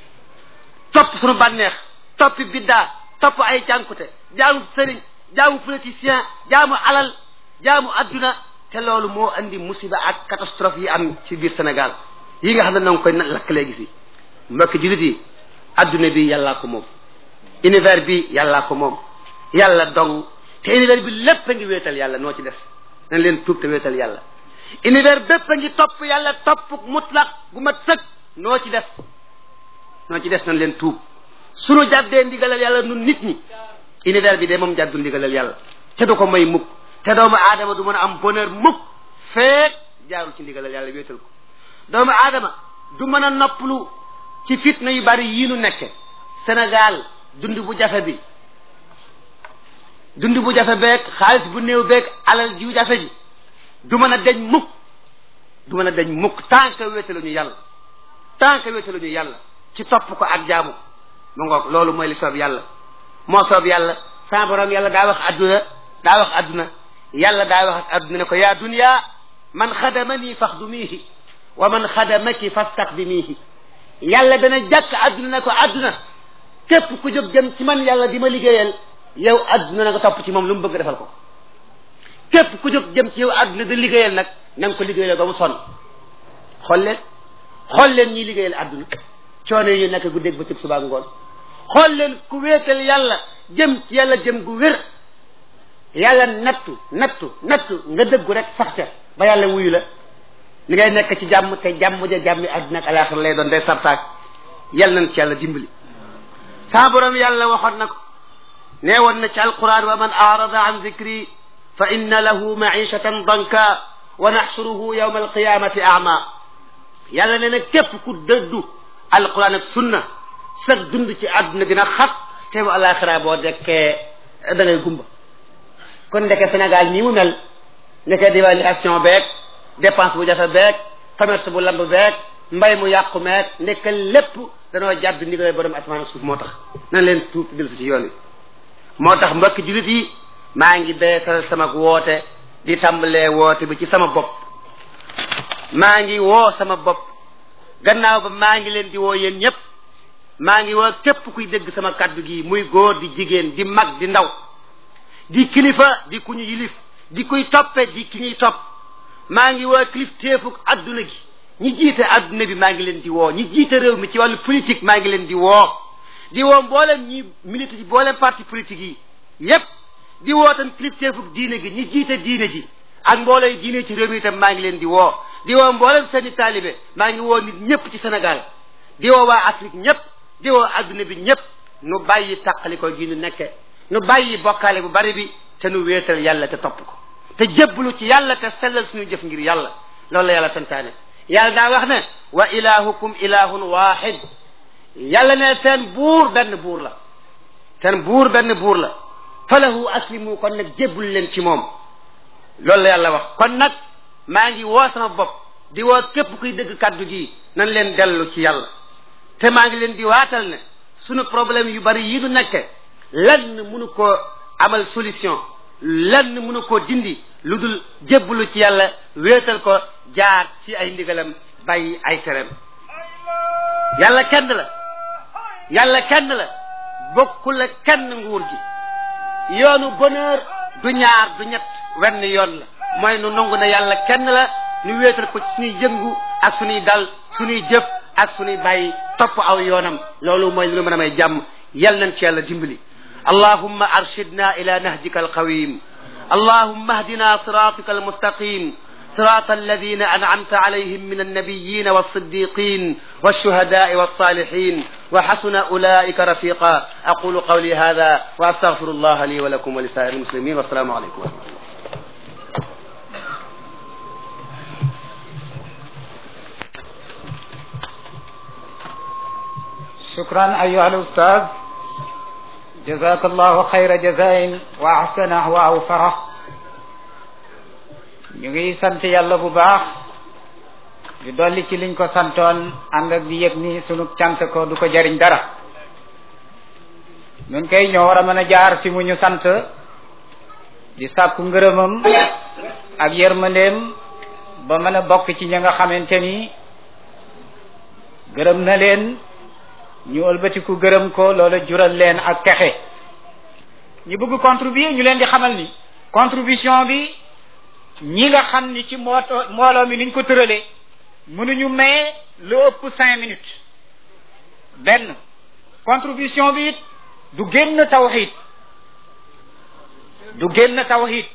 topp suñu bànneex toppi biddaa topp ay jànkute jaamu sëriñ jaamu politicien jaamu alal jaamu adduna te loolu moo andi musiba ak catastrophe yi am ci biir Sénégal yi nga xam ne na nga koy lakk léegi si mbokki jullit yi adduna bi yàllaa ko moom univers bi yàllaa ko moom yàlla dong te univers bi lépp a ngi wéetal yàlla noo ci def nañ leen tuub te wéetal yàlla univers bépp a ngi topp yàlla topp mutlaq gu mat sëkk noo ci def noo ci def nañ leen tuub sunu jàddee ndigalal yàlla nun nit ñi univers bi de moom jàddul ndigalal yàlla te du ko may mukk te doomu aadama du mën a am bonheur mukk feek jaarul ci ndigalal yàlla wéetal ko doomu aadama du mën a noppalu ci fitna yu bari yii nu nekke Sénégal dund bu jafe bi dund bu jafe beeg xaalis bu néew beeg alal jiw jafe ji du mën a deñ mukk du mën a deñ mukk tant que wéetaluñu yàlla tant que wéetaluñu yàlla ci topp ko ak jaamu mu ngoog loolu mooy li soob yàlla moo soob yàlla sa borom yàlla daa wax adduna daa wax adduna yàlla daa wax ak adduna ne ko yaa dunya man xadamanii faxdumiihi wa man xadamaki fastaqdimiihi yàlla dana jàkk adduna ne ko adduna képp ku jóg jëm ci man yàlla di ma liggéeyal yow adduna na nga topp ci moom lu mu bëgg defal ko képp ku jóg jëm ci yow adduna di liggéeyal nag na nga ko liggéeyal ba mu sonn xool leen xool leen ñiy liggéeyal adduna coono yi ñu nekk guddeeg bëccëg suba ngoon xool leen ku wéetal yàlla jëm ci yàlla jëm gu wér yàlla nattu nattu nattu nga dëggu rek sax ca ba yàlla wuyu la li ngay nekk ci jàmm te jàmm ja jàmmi àdduna ak alaaxira lay doon day sartaak yàlla nañ ci yàlla dimbali saa borom yàlla waxoon na ko nee woon na ci alquran wa man arada an dicri fa inna lahu maishatan danka wa naxsuruhu yawma alqiyamati ama yàlla nee na képp ku dëddu alquran ak sunna sa dund ci àdduna dina xat te bu alaxira boo dekkee da ngay gumba kon ndeke Sénégal nii mu mel ndeke dévaluation beeg dépense bu jafe beeg commerce bu lamb beeg mbay mu yàqu meeg ndeke lépp danoo jàdd ndigal borom asamaan ak suuf moo tax nan leen tuub dellu si ci yoon wi moo tax mbokki jullit yi maa ngi beesal sama woote di tàmbalee woote bi ci sama bopp maa ngi woo sama bopp gannaaw ba maa ngi leen di woo yéen ñëpp maa ngi woo képp kuy dégg sama kaddu gi muy góor di jigéen di mag di ndaw di kilifa di ku ñu yilif di kuy toppe di ki ñuy topp maa ngi woo kilif téefuk adduna gi ñi jiite adduna bi maa ngi leen di woo ñi jiite réew mi ci wàllu politique maa ngi leen di woo di woo mboolem ñi milite ci mboolem parti politique yi yépp di woo tam kilif téefuk diine gi ñi jiite diine ji ak mboolem diine ci réew mi itam maa ngi leen di woo di woo mboolem seeni taalibe maa ngi woo nit ñëpp ci Sénégal di woo waa Afrique ñëpp di woo adduna bi ñëpp nu bàyyi tàqali ko gi nu nekke nu bàyyi bokkaale bu bari bi te nu wéetal yàlla te topp ko te jébbalu ci yàlla te sellal suñu jëf ngir yàlla loolu la yàlla santaane yàlla daa wax ne wa ilahukum ilahun wahid yàlla ne seen buur benn buur la seen buur benn buur la falahu aslimu kon nag jébbul leen ci moom loolu la yàlla wax kon nag maa ngi woo sama bopp di woo képp kuy dëgg kàddu gi nan leen dellu ci yàlla te maa ngi leen di waatal ne sunu problème yu bari yi du nekke lenn mënu koo amal solution lenn mënu koo dindi lu dul jébbalu ci yàlla wéetal ko jaar ci ay ndigalam bàyyi ay tereem yàlla kenn la yàlla kenn la bokkul la kenn nguur gi yoonu bonheur du ñaar du ñett wenn yoon la mooy nu nangu ne yàlla kenn la nu wéetal ko ci suñuy yëngu ak suñuy dal suñuy jëf ak suñuy bàyyi topp aw yoonam loolu mooy lu mën a may jàmm yal nañ ci yàlla dimbali allahumma arshidna ila nahjika alqawim اللهم اهدنا صراطك المستقيم صراط الذين أنعمت عليهم من النبيين والصديقين والشهداء والصالحين وحسن أولئك رفيقا أقول قولي هذا وأستغفر الله لي ولكم ولسائر المسلمين والسلام عليكم ورحمة الله شكرا أيها الأستاذ جزاك الله خير جزاء وأحسنه وأوفره ñu ngi sant yàlla bu baax di dolli ci liñ ko santoon ànd ak di yëg ni sunu cant ko du ko jariñ dara nun kay ñoo war a mën a jaar fi mu ñu sant di sàkku ngërëmam ak yërmandeem ba mën a bokk ci ña nga xamante ni gërëm na leen ñu ëlbatiku gërëm ko loola jural leen ak texe ñi bëgg contribuer ñu leen di xamal ni contribution bi ñi nga xam ni ci mooto mbooloo mi niñ ko tëralee mënuñu maye lu ëpp cinq minutes benn contribution bi it du génn tawxid du génn tawxid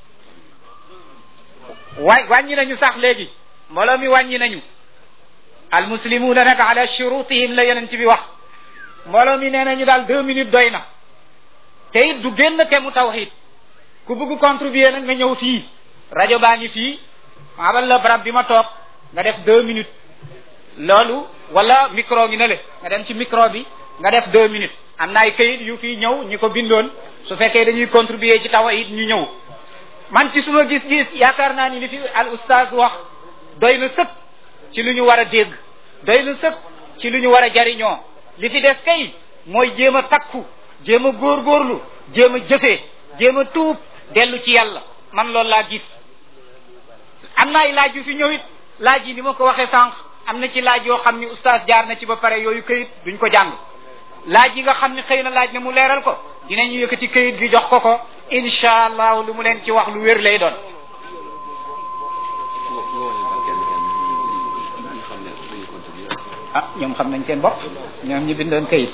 wa wàññi nañu sax léegi mbooloo mi wàññi nañu almuslimuuna nag ala shurutihim la yeneen ci bi wax mbooloo mi nee nañu daal deux minutes doy na te it du génn te mu tawxid ku bëgg contribuer nag nga ñëw fii rajo baa ngi fii abal la barab bi ma toog nga def deux minutes loolu wala micro ngi na le nga dem ci micro bi nga def deux minutes am na ay kayit yu fii ñëw ñi ko bindoon su fekkee dañuy contribuer ci tawhid ñu ñëw man ci suma gis-gis yaakaar naa ni li fi al oustaz wax doy na sëpp ci lu ñu war a dégg doy na sëpp ci lu ñu war a jariñoo li fi des kay mooy jéem a takku jéem a góorgóorlu jéem a jëfee jéem a tuub dellu ci yàlla man loolu laa gis am na ay laaj yu fi ñëw it laaj yi ni ma ko waxee sànq am na ci laaj yoo xam ni oustaz jaar na ci ba pare yooyu këyit duñ ko jàng laaj yi nga xam ni xëy na laaj na mu leeral ko dinañu yëkkati këyit gi jox ko ko incha allah lu mu leen ci wax lu wér lay doon ah ñoom xam nañ seen bopp ñoom ñu bindoon këyit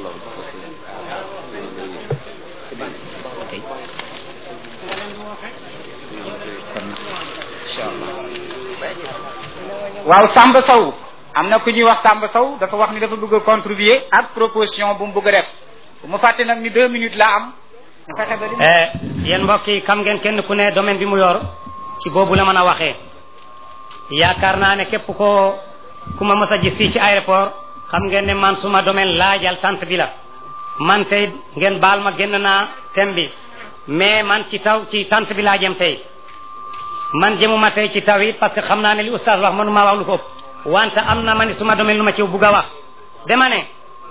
waaw Samba Sow am na ku ñuy wax Samba Sow dafa wax ni dafa bëgg a contribuer ak proposition bu mu bëgg a def bu ma fàtte nag ni deux minutes la am ñu fexe ba li yéen mbokk yi xam ngeen kenn ku ne domaine bi mu yor ci boobu la mën a waxee yaakaar naa ne képp ko ku ma mës a gis fii ci aéroport xam ngeen ne man suma domaine laajal sant bi la man tey ngeen baal ma génn naa thème bi mais man ci taw ci sant bi laa jëm tey man jëmuma tey ci taw it parce que xam naa ne li oustaz wax mënuma wax lu ko ëpp wante am na ma ni suma domaine lu ma ci bugg a wax dama ne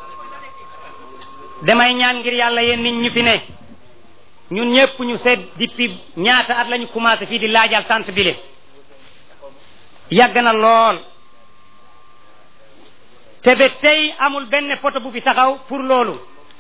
damay ñaan ngir yàlla yéen nit ñu fi ne ñun ñëpp ñu seet depuis ñaata at lañu commencé fii di laajal sant bi le yàgg na lool te ba tey amul benn poto bu fi taxaw pour loolu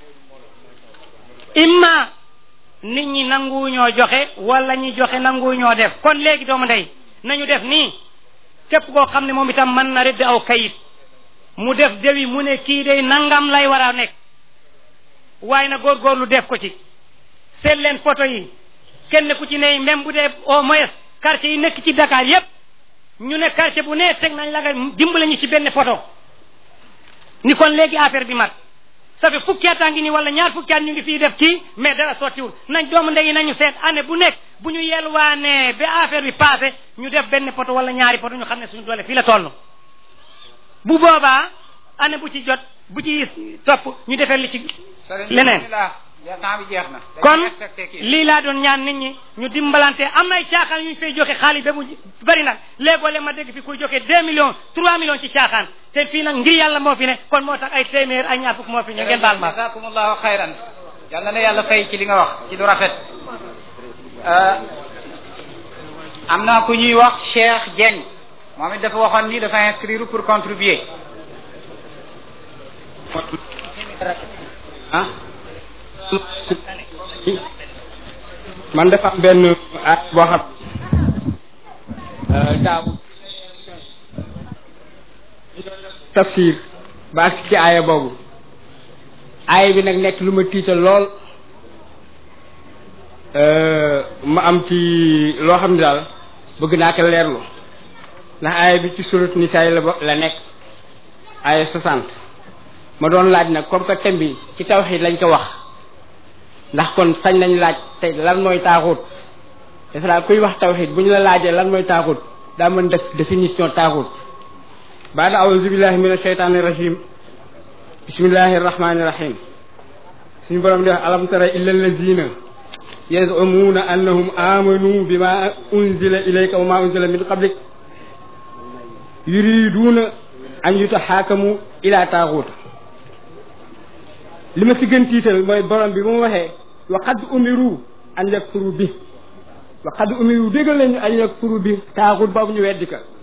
imma nit ñi nangu ñoo joxe wala ñi joxe nangu ñoo def kon léegi doomu ndey nañu def nii képp koo xam ne moom itam mën na rëdd aw kayit mu def dewi mu ne kii day nangam lay war a nekk waaye na góorgóorlu def ko ci seet leen poto yi kenn ku ci ne même bu dee au moins quartier yi nekk ci Dakar yépp ñu ne quartier bu ne teg nañ la nga dimbale ñu ci benn poto ni kon léegi affaire bi mat ça fait fukki at a ngi nii wala ñaar fukki at ñu ngi fii def ci mais dara sottiwul nañ doomu ndey nañu seet année bu nekk bu ñu yelwaanee ba affaire bi passé ñu def benn poto wala ñaari poto ñu xam ne suñu doole fii la toll bu boobaa année bu ci jot bu ci topp ñu defee li ci leneen temps bi jeex na kon lii laa doon ñaan nit ñi ñu dimbalante am nay caaxaan yu ñu fay joxe xaalis ba mu bari nag léegoo le ma dégg fi kuy joxe deux millions trois millions ci caaxaan te fii nag ngir yàlla moo fi ne kon moo tax ay téeméer ay ñaar fukk moo fi ne ngeen baal ma jazakumullahu xayran yàlla na yàlla fay ci li nga wax ci lu rafet am na ku ñuy wax Cheikh Dieng moom it dafa waxoon ni dafa inscrire pour contribuer ah man dafa am benn at boo xam daaw tafsir ba agsi ci aaya boobu aaya bi nag nekk lu ma tiital lool ma am ci loo xam ne daal bëgg naa ko leerlu ndax aaya bi ci surat nisaa la la nekk aaya soixante ma doon laaj nag comme que thème bi ci tawxiid lañ ko wax ndax kon sañ nañ laaj tey lan mooy taaxut defe naa kuy wax tawxiid bu ñu la laajee lan mooy taaxut daa mën def définition taaxut baada auzu billahi min asheytaani rajim bismillahi rahmani rahim suñu borom di wax alam tara illa allazina yazumuuna annahum amanu bima unzila ilayka wa ma unzila min qablik yuriduuna an yutaxaakamu ila taaxut li ma si gën tiital mooy borom bi bu mu waxee wa qad umiru an yakfuru bi wa qad umiru déggal nañu an yakfuru bi taaxut boobu ñu weddi ka